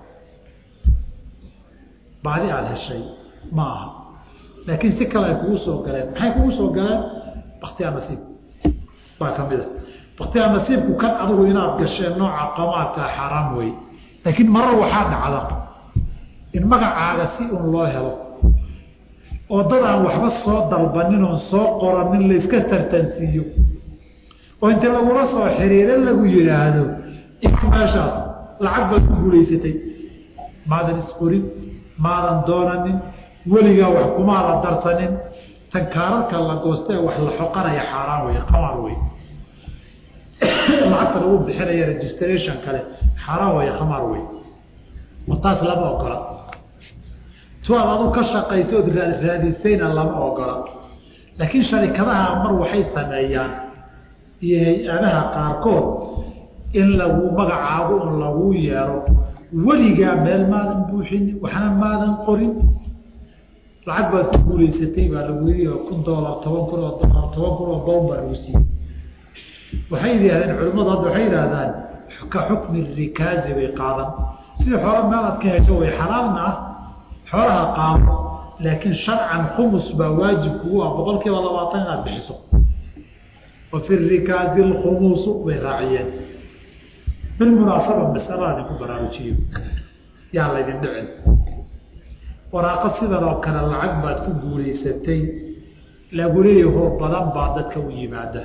baadi aada heshay ma aha laakiin si kale ay kugu soo galeen maxay kugu soo galeen baktiyaa nasiib baa ka mid a baktiyaa nasiibku kan adigu inaad gasheen nooca qamaadka xaaraam wey laakiin marar waxaa dhacda in magacaaga si un loo helo oo dad aan waxba soo dalbanin oon soo qoranin layska tartansiiyo oo inta lagula soo xiriiro lagu yidhaahdo in meeshaas lacag baad ku guulaysatay maadan isqorin maadan doonanin weligaa wax kumaada darsanin tan kaararka la goosta ee wax la xoqanaya xaaraan wey qamaar wey lacagta lagu bixinaya registration kale xaaraan wey khamaar wey oo taas lama ogola tuaad adu ka shaqaysa ood raadisayna lama ogola laakiin sharikadaha mar waxay sameeyaan iyo hay-adaha qaarkood in lagu magacaago un lagu yeero weligaa meel maadan buuxin waxna maadan qorin lacag baad ku guulaysatay baa lagu yii kun doolar toban kun oo dolar toban kun oo bown baa lagu siiyey waxay yidhahdeen culimmadu hadda waxay yidhahdaan ka xukmi rikaazi bay qaadan sida xoola meel aad ka hesho way xalaalna ah xoolaha qaado laakiin sharcan khumus baa waajib kugu ah boqol kiiba labaatan inaad bixiso wa fi rikaazi alkhumuusu bay raaciyeen bilmunaasaba masalada idinku baraarujiyo yaa laydin dhicin waraaqo sidan oo kale lacag baad ku guulaysatay lagu leeyaho badan baa dadka u yimaada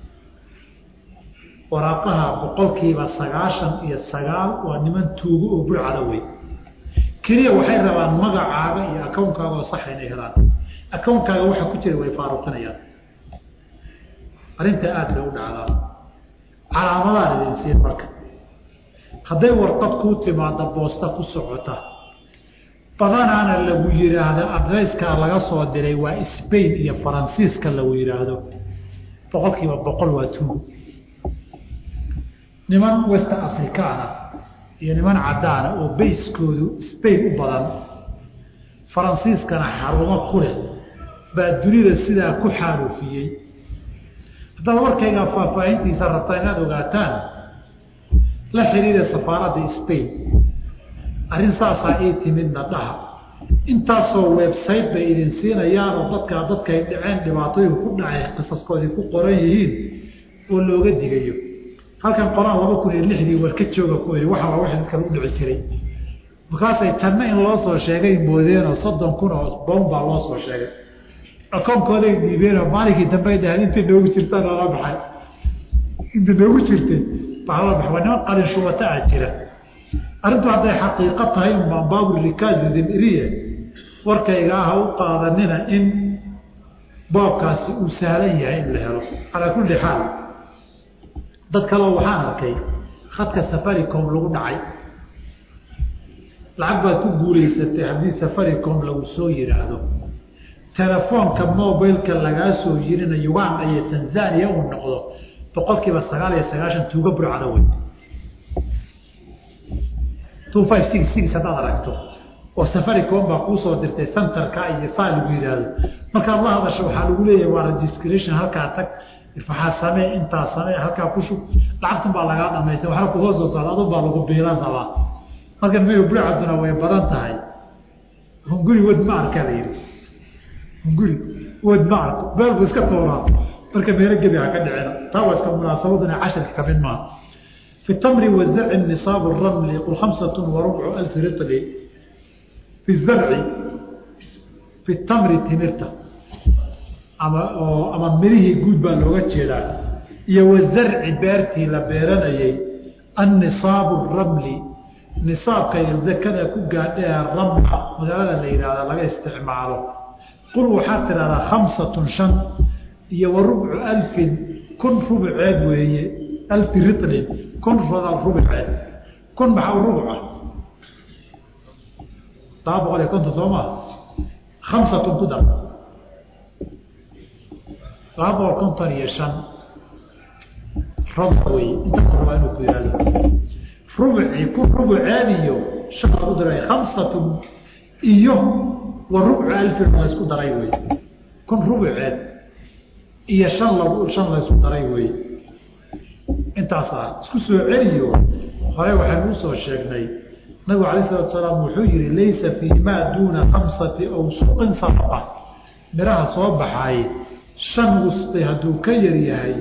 waraaqaha boqolkiiba sagaashan iyo sagaal waa niman tuugo oo bulcada wey keliya waxay rabaan magacaaga iyo akownkaaga oo sax inay helaan akownkaaga waxa ku jira way faaruqinayaan arrintaa aada bay u dhacdaa calaamadaan idin siin marka hadday warqad kuu timaada boosta ku socota badanaana lagu yidhaahdo adreyskaa laga soo diray waa spain iyo faransiiska lagu yidhaahdo boqol kiiba boqol waa tuugo niman west africana iyo niman caddaana oo bayskoodu spain u badan faransiiskana xarumo ku leh baa dunida sidaa ku xaaruufiyey haddaad warkaygaa faahfaahintiisa rabtaa inaad ogaataan la xiriira safaaradda spain arrin saasaa ii timidna dhaha intaasoo website bay idin siinayaanoo dadkaa dadkay dhaceen dhibaatooyin ku dhacay qisaskoodii ku qoran yihiin oo looga digayo halkan qoraan laba kun iyo lixdii warka jooga ku ii waxa waa wax dadkan u dhici jiray markaasay janno in loo soo sheegay moodeenoo soddon kun oo bown baa loo soo sheegay akoonkooday dhiibeenoo maalinkii dambey dhahaan intay noogu jirtaan lala baxay inta noogu jirtay baa lala baxay waa niman qalin shubata ah jira arrintu hadday xaqiiqo tahay umaan baabur rikaazidin iriye warkayga ah u qaadanina in boobkaasi uu sahlan yahay in la helo calaa kulli xaal dad kaleo waxaan arkay khadka safaricom lagu dhacay lacag baad ku guulaysatay haddii safaricom lagu soo yidhaahdo telefoonka mobilka lagaa soo yirina uganda iyo tanzania uu noqdo boqol kiiba sagaal iyo sagaashan tuuga burcada wey two five six six haddaad aragto oo safaricom baa kuusoo dirtay centerka iyo saa lagu yidhaahdo markaad la hadasho waxaa lagu leeyahay waa registration halkaa tag waxaa samee intaa samee halkaa ku shug lacagtun baa lagaa dhamaystay waxna kuhoo soo socda adun baa lagu biilan rabaa markan mayo burcaduna way badan tahay hunguri wad ma arka la yidhi hunguri wad ma arko beelku iska tooraa marka meelo gebi ha ka dhicina taa waa iska munaasabaduna cashirka kamid maaha في التمر والزرع النصاب الرمل يقول خمسة وربع ألف رطل في الزرع في التمر تمرته أما أما مريه جود باللغة جدا يو الزرع بيرتي لبيرنا النصاب الرمل نصاب كي يذكر كوجا الرمل مدرنا الليلة لا استعماله قل وحتى على خمسة شن يو ربع ألف كن ربع عاد وهي ألف رطل كن رضا ربع عاد كن بحاول ربع طاب عليه كنت صوما خمسة تدر طاب كنت يشن ربع وي انت ربع انه كيرالي ربع يكون ربع عادي شهر قدر خمسة إيوه وربع ألف ما يسكو دراي وي كن ربع عاد إيا شن لو شن لا يسكو دراي وي intaasaa isku soo celiyo hore waxaynu usoo sheegnay nabigu alayh salatu salaam wuxuu yihi laysa fii maa duuna khamsati awsuqin sadaqa miraha soo baxaay shan wusqi hadduu ka yar yahay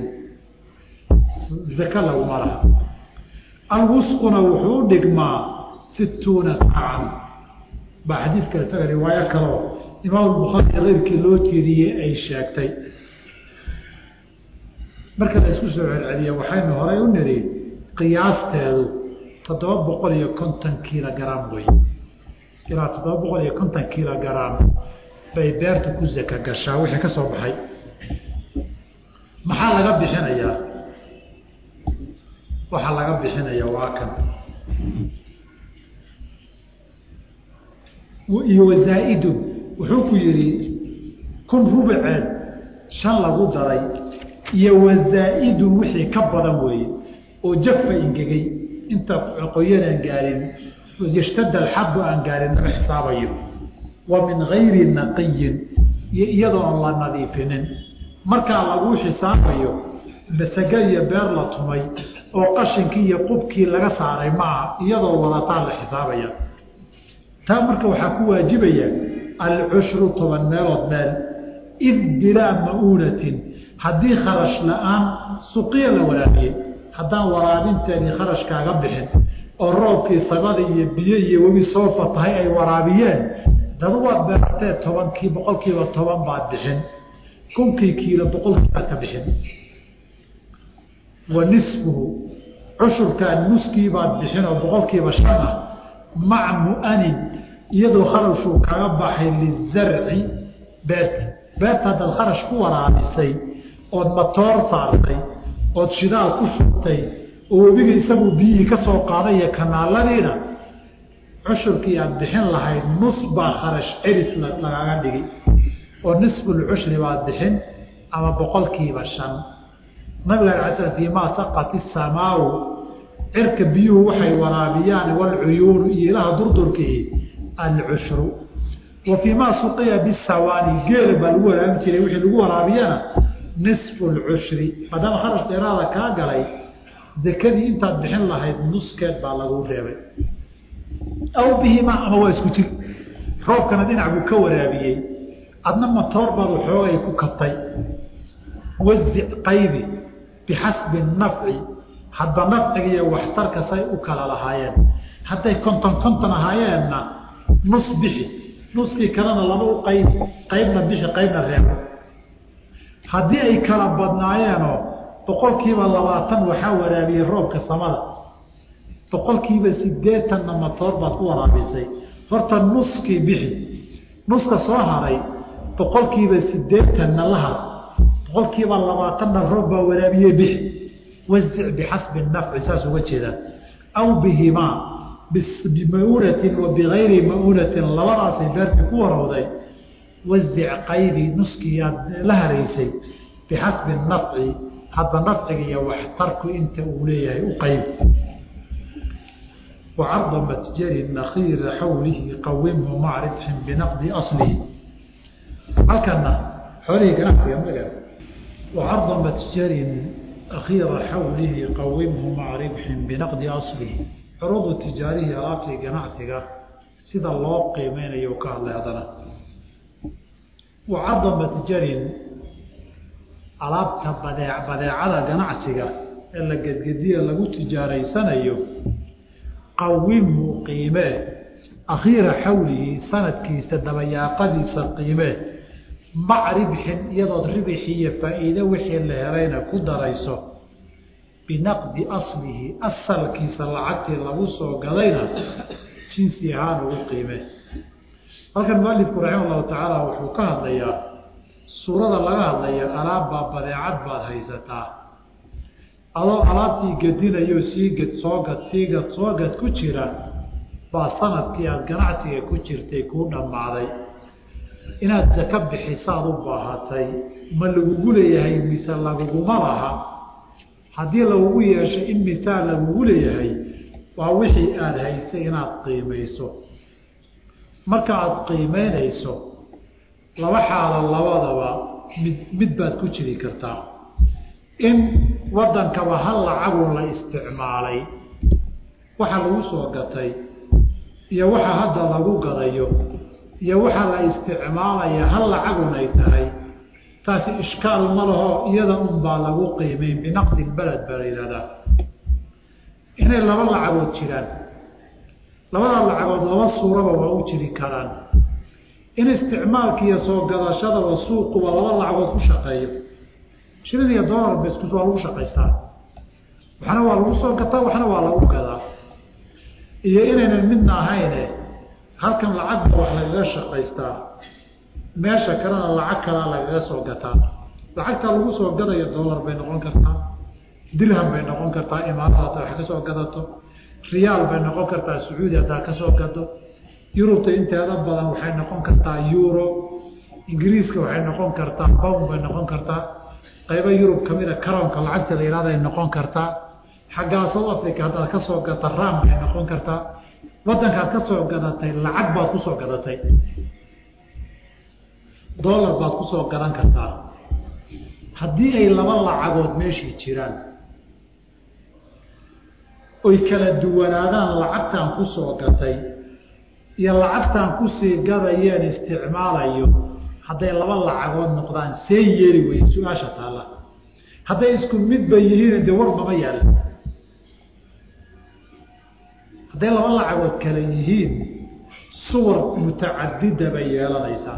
zaka laguma laha alwusquna wuxuu u dhigmaa situuna saacan baa xadiidka isaga riwaayo kaleo imaam bukhaari keyrkii loo jeediyey ay sheegtay marka la isku soo celceliya waxaynu horay u nidhi qiyaasteedu toddoba boqol iyo konton kilogram wey ilaa toddoba boqol iyo konton kilogram bay beerta ku zaka gashaa wixii ka soo baxay maxaa laga bixinayaa waxaa laga bixinaya waa kan iyo wazaa-idun wuxuu ku yidhi kun rubaceed shan lagu daray iyo wazaa-idun wixii ka badan weeye oo jafa ingegay inta qoyan aan gaarin yashtada alxabu aan gaarin nama xisaabayo wa min gayri naqiyin iyo iyadoo aan la nadiifinin markaa laguu xisaabayo masaga iyo beer la tumay oo qashinkii iyo qubkii laga saaray maaha iyadoo wadataan la xisaabaya taa marka waxaa ku waajibaya alcushru toban meelood meel id bilaa ma'uunatin haddii kharash la-aan suqiya la waraabiyey haddaan waraabinteedii kharash kaaga bixin oo roobkii sabada iyo biyo iyo webi soo fatahay ay waraabiyeen dad waad beertee tobankii boqolkiiba toban baad bixin kunkii kiilo boqolkii baad ka bixin wa nisfuhu cushurkaa nuskii baad bixin oo boqolkiiba shan ah maca mu'anin iyadoo kharashuu kaga baxay lizarci beerti beerta haddaad kharash ku waraabisay ood matoor saartay ood shidaal ku shubtay oo webiga isaguu biyihii ka soo qaaday iyo kanaaladiina cushurkii aad bixin lahayd nus baa kharash celis lagaaga dhigi oo nisfulcushri baad bixin ama boqolkiiba shan nabiga ala slam fii maa saqat isamaawu cirka biyuhu waxay waraabiyaan walcuyuunu iyo ilaha durdurkii alcushru wa fii maa suqiya bisawaani geela baa lagu waraabin jiray wixii lagu waraabiyana nisfu lcushri maadaama kharash dheeraada kaa galay zakadii intaad bixin lahayd nuskeed baa lagu reebay aw bihima ama waa isku jir roobkana dhinac buu ka waraabiyey adna matoor baad waxoogay ku kabtay wazic qaybi bixasbi nafci hadba nafciga iyo waxtarka say u kala lahaayeen hadday konton konton ahaayeenna nus bixi nuskii kalena laba u qaybi qaybna bixi qaybna reebo haddii ay kala badnaayeenoo boqolkiiba labaatan waxaa waraabiyey roobka samada boqolkiiba sideetanna matoor baad ku waraabisay horta nuskii bixi nuska soo haray boqolkiiba sideetanna la har boqolkiiba labaatanna roob baa waraabiye bixi wazic bixasbi nafci saas uga jeedaan aw bihimaa bimaunatin wa bigayri maunatin labadaasay beertii ku warowday wazic qaybi nuskiiaad la haraysay bixasbi nafci hadda nafciga iyo waxtarku inta uu leeyahay u qayb وعرض متجر نخير حوله قومه مع ربح بنقد أصله halkana xoolihii ganacsiga maga وعرض متجر أخير حوله قومه مع ربح بنقد أصله عروض التجارية alaabtii ganacsiga sida loo qiimeynayo ka hadlay haddana وعرض متجر alaabta badee badeecada ganacsiga ee la gedgediya lagu tijaaraysanayo qawimhu qiimee akhiira xawlihi sanadkiisa dabayaaqadiisa qiimee mac ribxin iyadood ribixi iyo faa-iide wixii la helayna ku darayso binaqdi aslihi asalkiisa lacagtii lagu soo gadayna jinsi ahaan ugu qiimee halkan mualifku raxima allahu tacaala wuxuu ka hadlayaa suurada laga hadlaya alaabbaa badeecad baad haysataa adoo alaabtii gedinayo sii ged soogad sii gad soogad ku jira baa sanadkii aada ganacsiga ku jirtay kuu dhammaaday inaad sako bixisaad u baahatay ma lagugu leeyahay mise laguguma laha haddii lagugu yeesho in misaal lagugu leeyahay waa wixii aada haysay inaad qiimayso marka aada qiimeynayso laba xaalo labadaba mid mid baad ku jiri kartaa in wadankaba hal lacagun la isticmaalay waxa lagu soo gatay iyo waxa hadda lagu gadayo iyo waxa la isticmaalaya hal lacagun ay tahay taasi ishkaal ma laho iyada un baa lagu qiimeyn binaqdi beled baa la yihahdaa inay laba lacagood jiraan labada lacagood laba suuraba waa u jiri karaan in isticmaalka iyo soo gadashadaba suuquba laba lacagood ku shaqeeyo shilin iyo dolar beskus waa lagu shaqaystaa waxna waa lagu soo gataa waxna waa lagu gadaa iyo inaynan midna ahayne halkan lacagba wax lagaga shaqaystaa meesha kalena lacag kalaa lagaga soo gataa lacagtaa lagu soo gadayo dolar bay noqon kartaa dirham bay noqon kartaa imaarada hadda wax ka soo gadato riyaal bay noqon kartaa sacuudi haddaa ka soo gado yurubta inteeda badan waxay noqon kartaa euro ingiriiska waxay noqon kartaa bown bay noqon kartaa qaybo yurub kamida karoonka lacagta la yihahday noqon kartaa xaggaa south africa haddaad ka soo gata ram bay noqon kartaa wadankaad ka soo gadatay lacag baad kusoo gadatay dollar baad kusoo gadan kartaa haddii ay laba lacagood meeshii jiraan oy kala duwanaadaan lacagtaan kusoo gatay iyo lacagtaan kusii gadayeen isticmaalayo hadday laba lacagood noqdaan see yeeli weye su-aasha taalla hadday isku midba yihiin dee warbama yaala hadday laba lacagood kale yihiin suwar mutacadida bay yeelanaysaa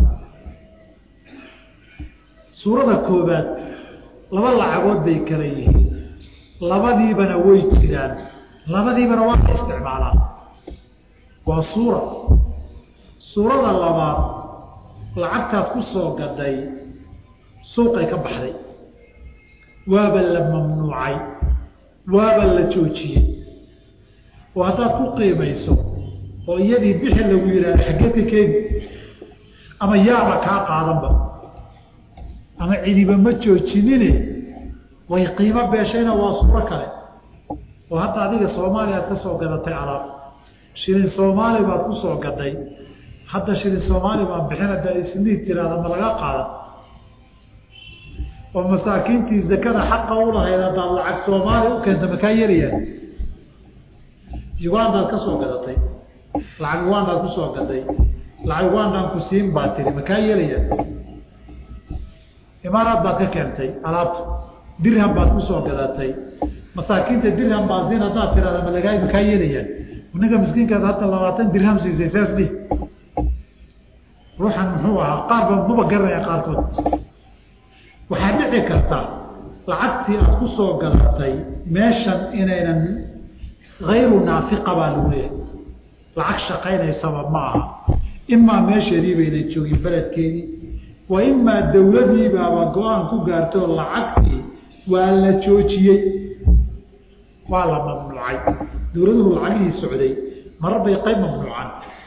suurada koobaad laba lacagood bay kale yihiin labadiibana way jiraan labadiibana waa la isticmaalaa waa suura suurada labaad lacagtaad ku soo gaday suuqay ka baxday waaba la mamnuucay waaba la joojiyey oo haddaad ku qiimayso oo iyadii bixi lagu yidhahda xaggeedka keeni ama yaaba kaa qaadanba ama cidiba ma joojinine way qiimo beeshayna waa suuro kale oo hadda adiga soomaaliya aad ka soo gadatay alaab shilin soomaali baad ku soo gaday hadda shilin soomaali baan bixin haddaad isniid tiraahda ma laga qaadan oo masaakiintii zakada xaqa u lahayd haddaad lacag soomaaliya u keenta makaa yelayaan ugandaad ka soo gadatay lacag ugandaad ku soo gaday lacag ugandaan ku siin baa tiri makaa yelayaan imaaraad baad ka keentay alaabta dirham baad ku soo gadatay masaakiinta dirham baa siin haddaad tirahda malagaay makaa yelayaan ninka miskiinkaad hadda labaatan dirham siisay saas dhih ruuxan muxuu ahaa qaar ba maba garanaya qaarkood waxaa dhici karta lacagtii aad ku soo gadatay meeshan inaynan hayru naafiqa baa lagu leeyahay lacag shaqaynaysaba ma aha imaa meesheedii baynan joogin beledkeedii wa imaa dawladiibaaba go-aan ku gaartoo lacagtii waa la joojiyey waa la mamnuucay dawladuhu lacagihii socday marar bay qayb mamnuucaan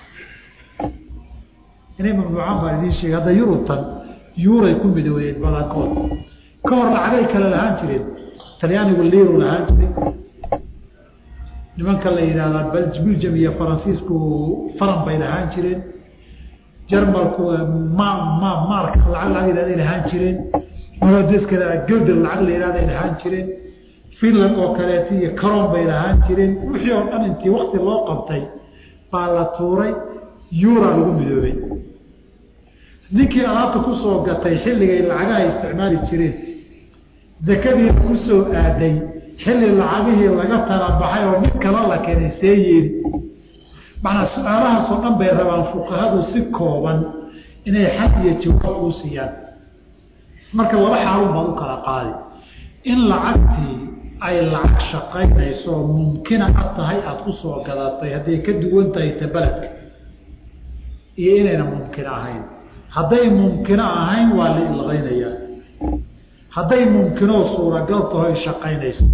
inay mamnuucaan baan idiin sheegay hadda yurubtan yuuray ku midoobeen badankood ka hor lacagay kale lahaan jireen talyaanigu liiru lahaan jiray nimanka la yidhaahdaa belgium iyo faransiisku faran bay lahaan jireen jarmalku ma ma maarka lacag lacag yidhahday lahaan jireen molodeska gilder lacag la yidhahday lahaan jireen finland oo kaleeto iyo caron bay lahaan jireen wixii oo dhan intii wakti loo qabtay baa la tuuray yuura lagu midoobay ninkii alaabta ku soo gatay xilligay lacagaha isticmaali jireen zakadii ku soo aaday xilli lacagihii laga talabaxay oo mid kala la keenay see yeeli macnaa su-aalahaasoo dhan bay rabaan fuqahadu si kooban inay xad iyo jawaab uu siiyaan marka laba xaalun baad u kala qaadi in lacagtii ay lacag shaqaynayso oo mumkina ad tahay aada ku soo gadatay hadday ka duwan tahay ta beledka iyo inayna mumkino ahayn hadday mumkino ahayn waa la ilqaynayaa hadday mumkinoo suuragal taho ay shaqaynayso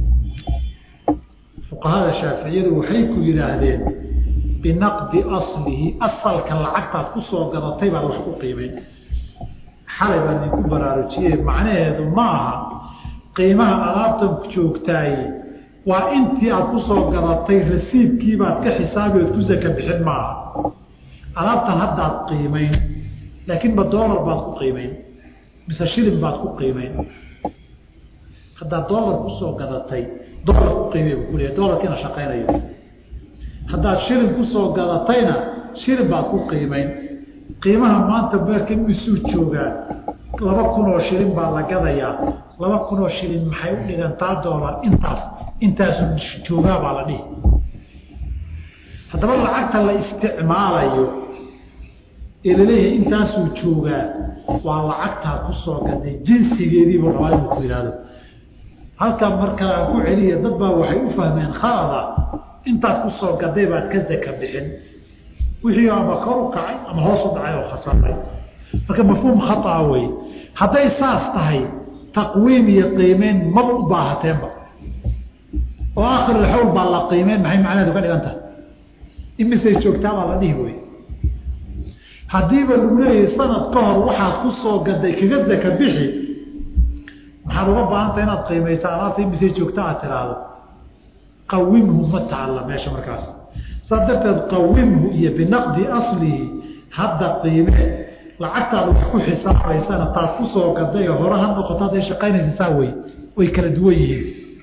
fuqahada shaaficiyadu waxay ku yidhaahdeen binaqdi aslihi asalka lacagtaad ku soo gadatay baad wax ku qiimeyn xalay baan idinku baraarujiyey macnaheedu ma aha qiimaha alaabtan joogtaay waa intii aad ku soo gadatay rasiidkiibaad ka xisaabi ood ku saka bixin maaha alaabtan haddaad qiimeyn laakiin ma doolar baad ku qiimeyn mise shilin baad ku qiimeyn haddaad doolar kusoo gadatay doolar ku qiimey bu kuleeya doolarkiina shaqaynayo haddaad shilin kusoo gadatayna shilin baad ku qiimeyn qiimaha maanta beerka misuu joogaa laba kun oo shilin baa la gadayaa laba kun oo shilin maxay u dhigantaa doolar intaas intaasu joogaa baa la dhihi haddaba lacagta la isticmaalayo ee laleeyahay intaasuu joogaa waa lacagtaa kusoo gaday jinsigeediibuu rabaa inuu ku yihahdo halkan markaa aan ku celiya dad baa waxay u fahmeen khalada intaad kusoo gaday baad ka zaka bixin wixii ama kor u kacay ama hoos u dhacay oo khasaray marka mafhuum khaaa wey hadday saas tahay taqwiim iyo qiimeyn maba u baahateenba oo akhirulxawl baa la qiimeyn maxay macnaheedu ka dhigan tahay imisay joogtaa baa la dhihi wey haddiiba lagu leeyahay sanad ka hor waxaad ku soo gaday kaga zaka bixi maxaad uga baahantah inaad qiimaysa alaabta imisay joogta aad tiraahdo qawimhu ma taalla meesha markaas saas darteed qawimhu iyo binaqdi aslihi hadda qiime lacagtaad wax ku xisaabaysana taad ku soo gaday oo hore ha noqoto hadday shaqaynaysa saa wey way kala duwan yihiin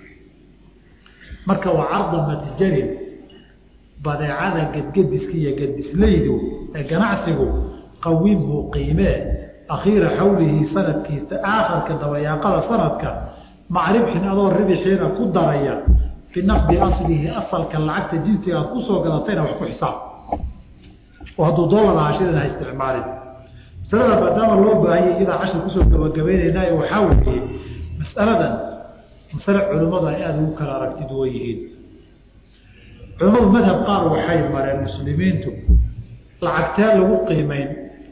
marka waa carda matjarin badeecada gedgediska iyo gedislaydu ee ganacsigu qawimhu qiimee akhiira xawlihi sanadkiisa aakhirka dabayaaqada sanadka macribxin adoo ribixiina ku daraya binaqdi aslihi asalka lacagta jinsiga aad kusoo gadatayna wax ku xisaab oo hadduu doolar ahaa shilin ha isticmaalin masalada maadaama loo baahanya iyadaa cashir kusoo gabagabaynaynaa waxaa weeye masaladan masale culimmadu ay aada ugu kala aragti duwan yihiin culimmadu madhab qaar waxay mareen muslimiintu lacagtee lagu qiimeyn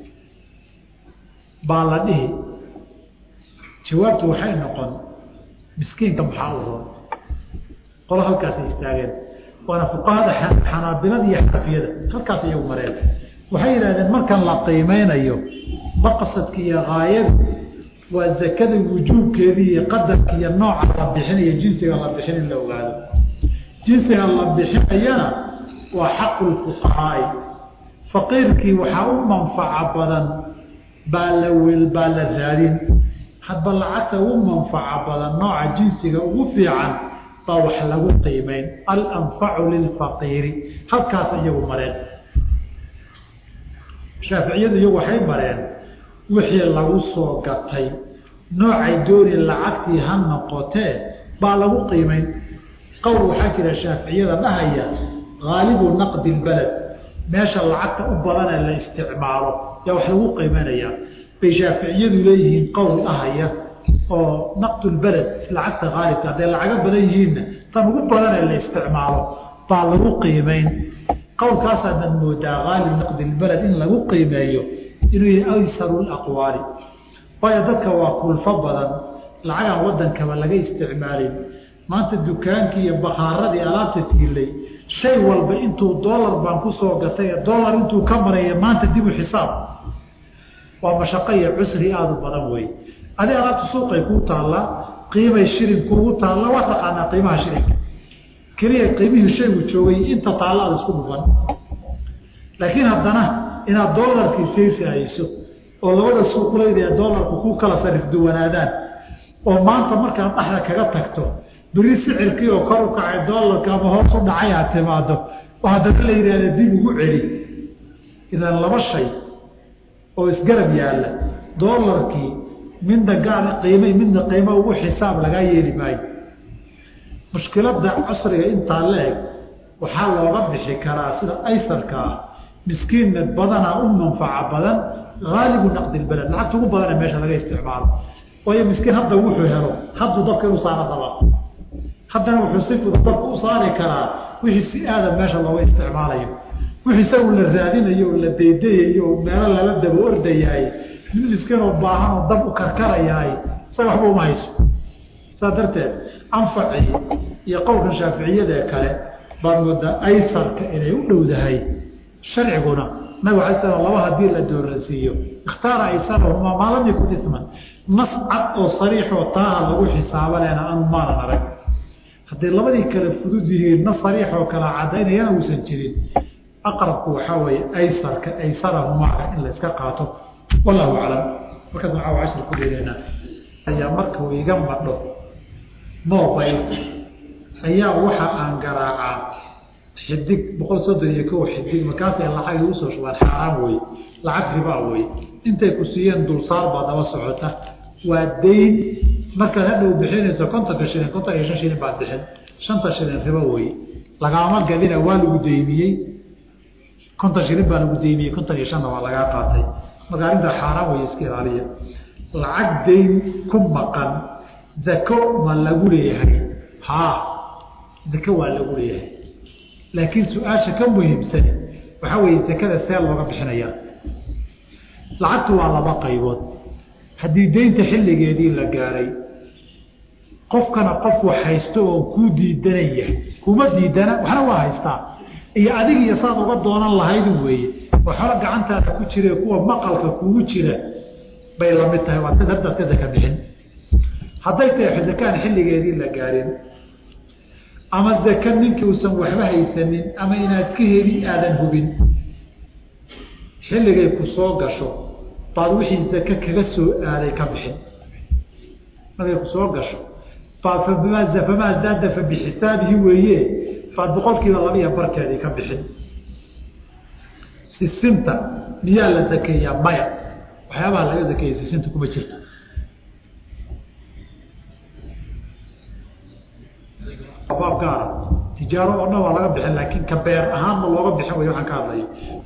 baa la dhihi jawaabtu waxay noqon miskiinka maxaa u roon qolo halkaasay istaageen waana fuqahada xanaabilada iyo xanafiyada halkaas iyagu mareen waxay yidhahdeen markan la qiimeynayo maqsadka iyo haayadu waa zakada wujuubkeedii iyo qadarka iyo nooca la bixinayo jinsiga la bixin in la ogaado jinsiga la bixinayana waa xaqu lfuqahaai faqiirkii waxaa u manfaco badan baa la wel baa la raadin hadba lacagta ugu manfaca badan nooca jinsiga ugu fiican baa wax lagu qiimeyn alanfacu lilfaqiiri halkaas iyagu mareen shaaficiyadu iyagu waxay mareen wixii lagu soo gatay noocay dooni lacagtii ha noqotee baa lagu qiimeyn qowl waxaa jira shaaficiyada dhahaya haalibu naqdi lbaled meesha lacagta u badanee la isticmaalo yaa wax lagu qiimeynayaa bay shaaficiyadu leeyihiin qowl dhahaya oo naqdulbaled lacagta haalibka hadday lacago badan yihiinna tan ugu badanee la isticmaalo baa lagu qiimeyn qowlkaasaadad moodaa haalib naqdilbaled in lagu qiimeeyo inuu yahay aysaru laqwaali waayo dadka waa kulfo badan lacagaan wadankaba laga isticmaalin maanta dukaankii iyo bakaaradii alaabta tiilay shay walba intuu doolar baan kusoo gatay doolar intuu ka maraya maanta dib u xisaab waa mashaqo iyo cusri aada u badan wey adi alaabta suuqay kuu taallaa qiimay shilin kuugu taalla waa taqaanaa qiimaha shilinka keliya qiimihii shaygu joogay inta taalla aada isku dhufan laakiin haddana inaad doolarkii saysi hayso oo labada suuqleyda ee doolarku ku kala sarif duwanaadaan oo maanta markaad dhaxda kaga tagto beri sicirkii oo kor u kacay doolarka ama hoos u dhacay aad timaado oo haddana la yidhahda dib ugu celi idan laba shay oo isgarab yaalla doolarkii midna gaar qiima midna qiimo ugu xisaab lagaa yeeli maayo mushkiladda casriga intaa la eg waxaa looga bixi karaa sida aysarka ah miskiinna badanaa u manfaca badan haalibu naqdilbaled lacagta ugu badane meesha laga isticmaalo waayo miskiin hadda wuxuu helo hadduu dabka inu saara rabaa haddana wuxuu si fudud dabka u saari karaa wixii si aadan meesha looga isticmaalayo wixii isagu la raadinayo oo la daydayayo oo meelo lala daba ordayahay mid miskiinoo baahan oo dab u karkarayahay isaga waxba uma hayso saas darteed anfacii iyo qowlkan shaaficiyadee kale baa moodaa aysarka inay u dhowdahay sharciguna nabig alay slam laba hadii la doorasiiyo ikhtaara aysarahumaa maa lam yakun isman nas cad oo sariixoo taaha lagu xisaaba lena anu maanan arag hadday labadii kale fudud yihiin nas sariixoo kala cadaynayana uusan jirin aqrabku waxaa weeye aysarka aysarahumaaka in la iska qaato wallahu aclam markaas waxaa cashir ku dheereynaa ayaa markuu iga madho mobile ayaa waxa aan garaacaa xidig boqol soddon iyo kow xidig markaasay lacag igu soo shubaan xaaraan wey lacag ribaa wey intay ku siiyeen dulsaar baa daba socota waa dayn markaad hadhow bixinayso kontonka shilin konton iyo shan shilin baad bixin shanta shilin ribo wey lagaama gadina waa lagu daymiyey konton shilin baa lagu daymiyey konton iyo shanna waa lagaa qaatay marka arrinta xaaraan wey iska ilaaliya lacag dayn ku maqan zako ma lagu leeyahay haa zako waa lagu leeyahay laakiin su-aasha ka muhiimsan waxaa weeye zakada see looga bixinayaa lacagtu waa laba qaybood haddii deynta xilligeedii la gaaray qofkana qof wax haysto oo kuu diidanaya kuma diidana waxna waa haystaa iyo adig iyo saad uga doonan lahayd weeye oo xolo gacantaada ku jira kuwa maqalka kugu jira bay lamid tahay waad haddaad ka zaka bixin hadday tahay zakaan xilligeedii la gaarin ama zaka ninkii uusan waxba haysanin ama inaad ka heli aadan hubin xilligay ku soo gasho baad wixii zake kaga soo aaday ka bixin markay ku soo gasho baad famaa zaada fa bixisaabihi weeye baad boqolkiiba laba iyo barkeedii ka bixin sisinta miyaa la zakeeyaa maya waxyaabaha laga zakeeya sisinta kuma jirto baab gaara tijaaro oo dhan waa laga bixin laakiin ka beer ahaanma looga bixin way waxaan ka hadlayo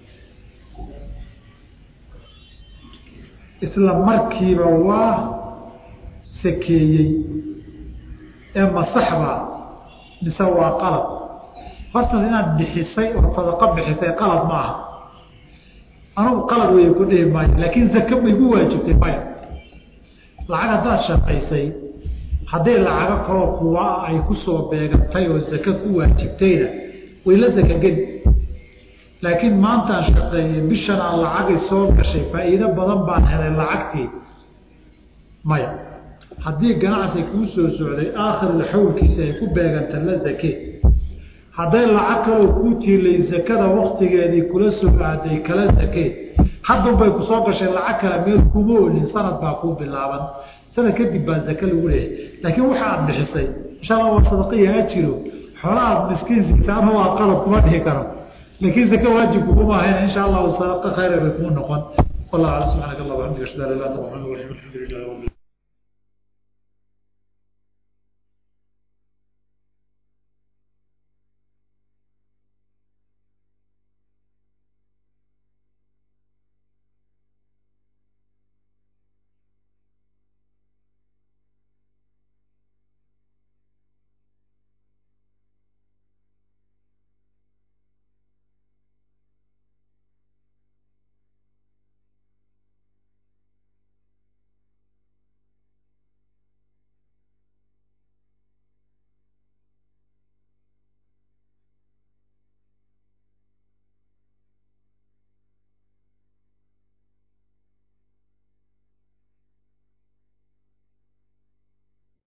isla markiiba waa sakeeyey ee masaxba mise waa qalab horta inaad bixisay oo sadaqo bixisay qalab ma aha anugu qalab weeye ku dhihi maayo laakiin zake ma igu waajibtay maya lacag haddaad shaqaysay hadday lacago kaloo kuwa ay kusoo beegantay oo zake ku waajibtayna way la zakageli laakiin maantaan shaqeeyey bishan aan lacagay soo gashay faa'iido badan baan helay lacagtii maya haddii ganacsi kuu soo socday aakhirul xawlkiisa ay ku beeganta la zake hadday lacag kaloo kuu tiilay zakada waktigeedii kula soo aaday kala zake haddunbay ku soo gashay lacag kale meel kuma olin sanad baa kuu bilaaban sanad kadib baa zake lagu leeyahay laakiin waxa aad bixisay insha allah waa sadaqiya ha jiro xoolaha aad miskiin sigtaana waa qalab kuma dhihi karo laakiin zake waajib kuguma ahayn insha allahu sadaqa khayra bay kuu noqon wallahu aclam subxaanaka allah waxamdika ashhadu an la ilaha illa anta astaghfiruka wa atubu ilayk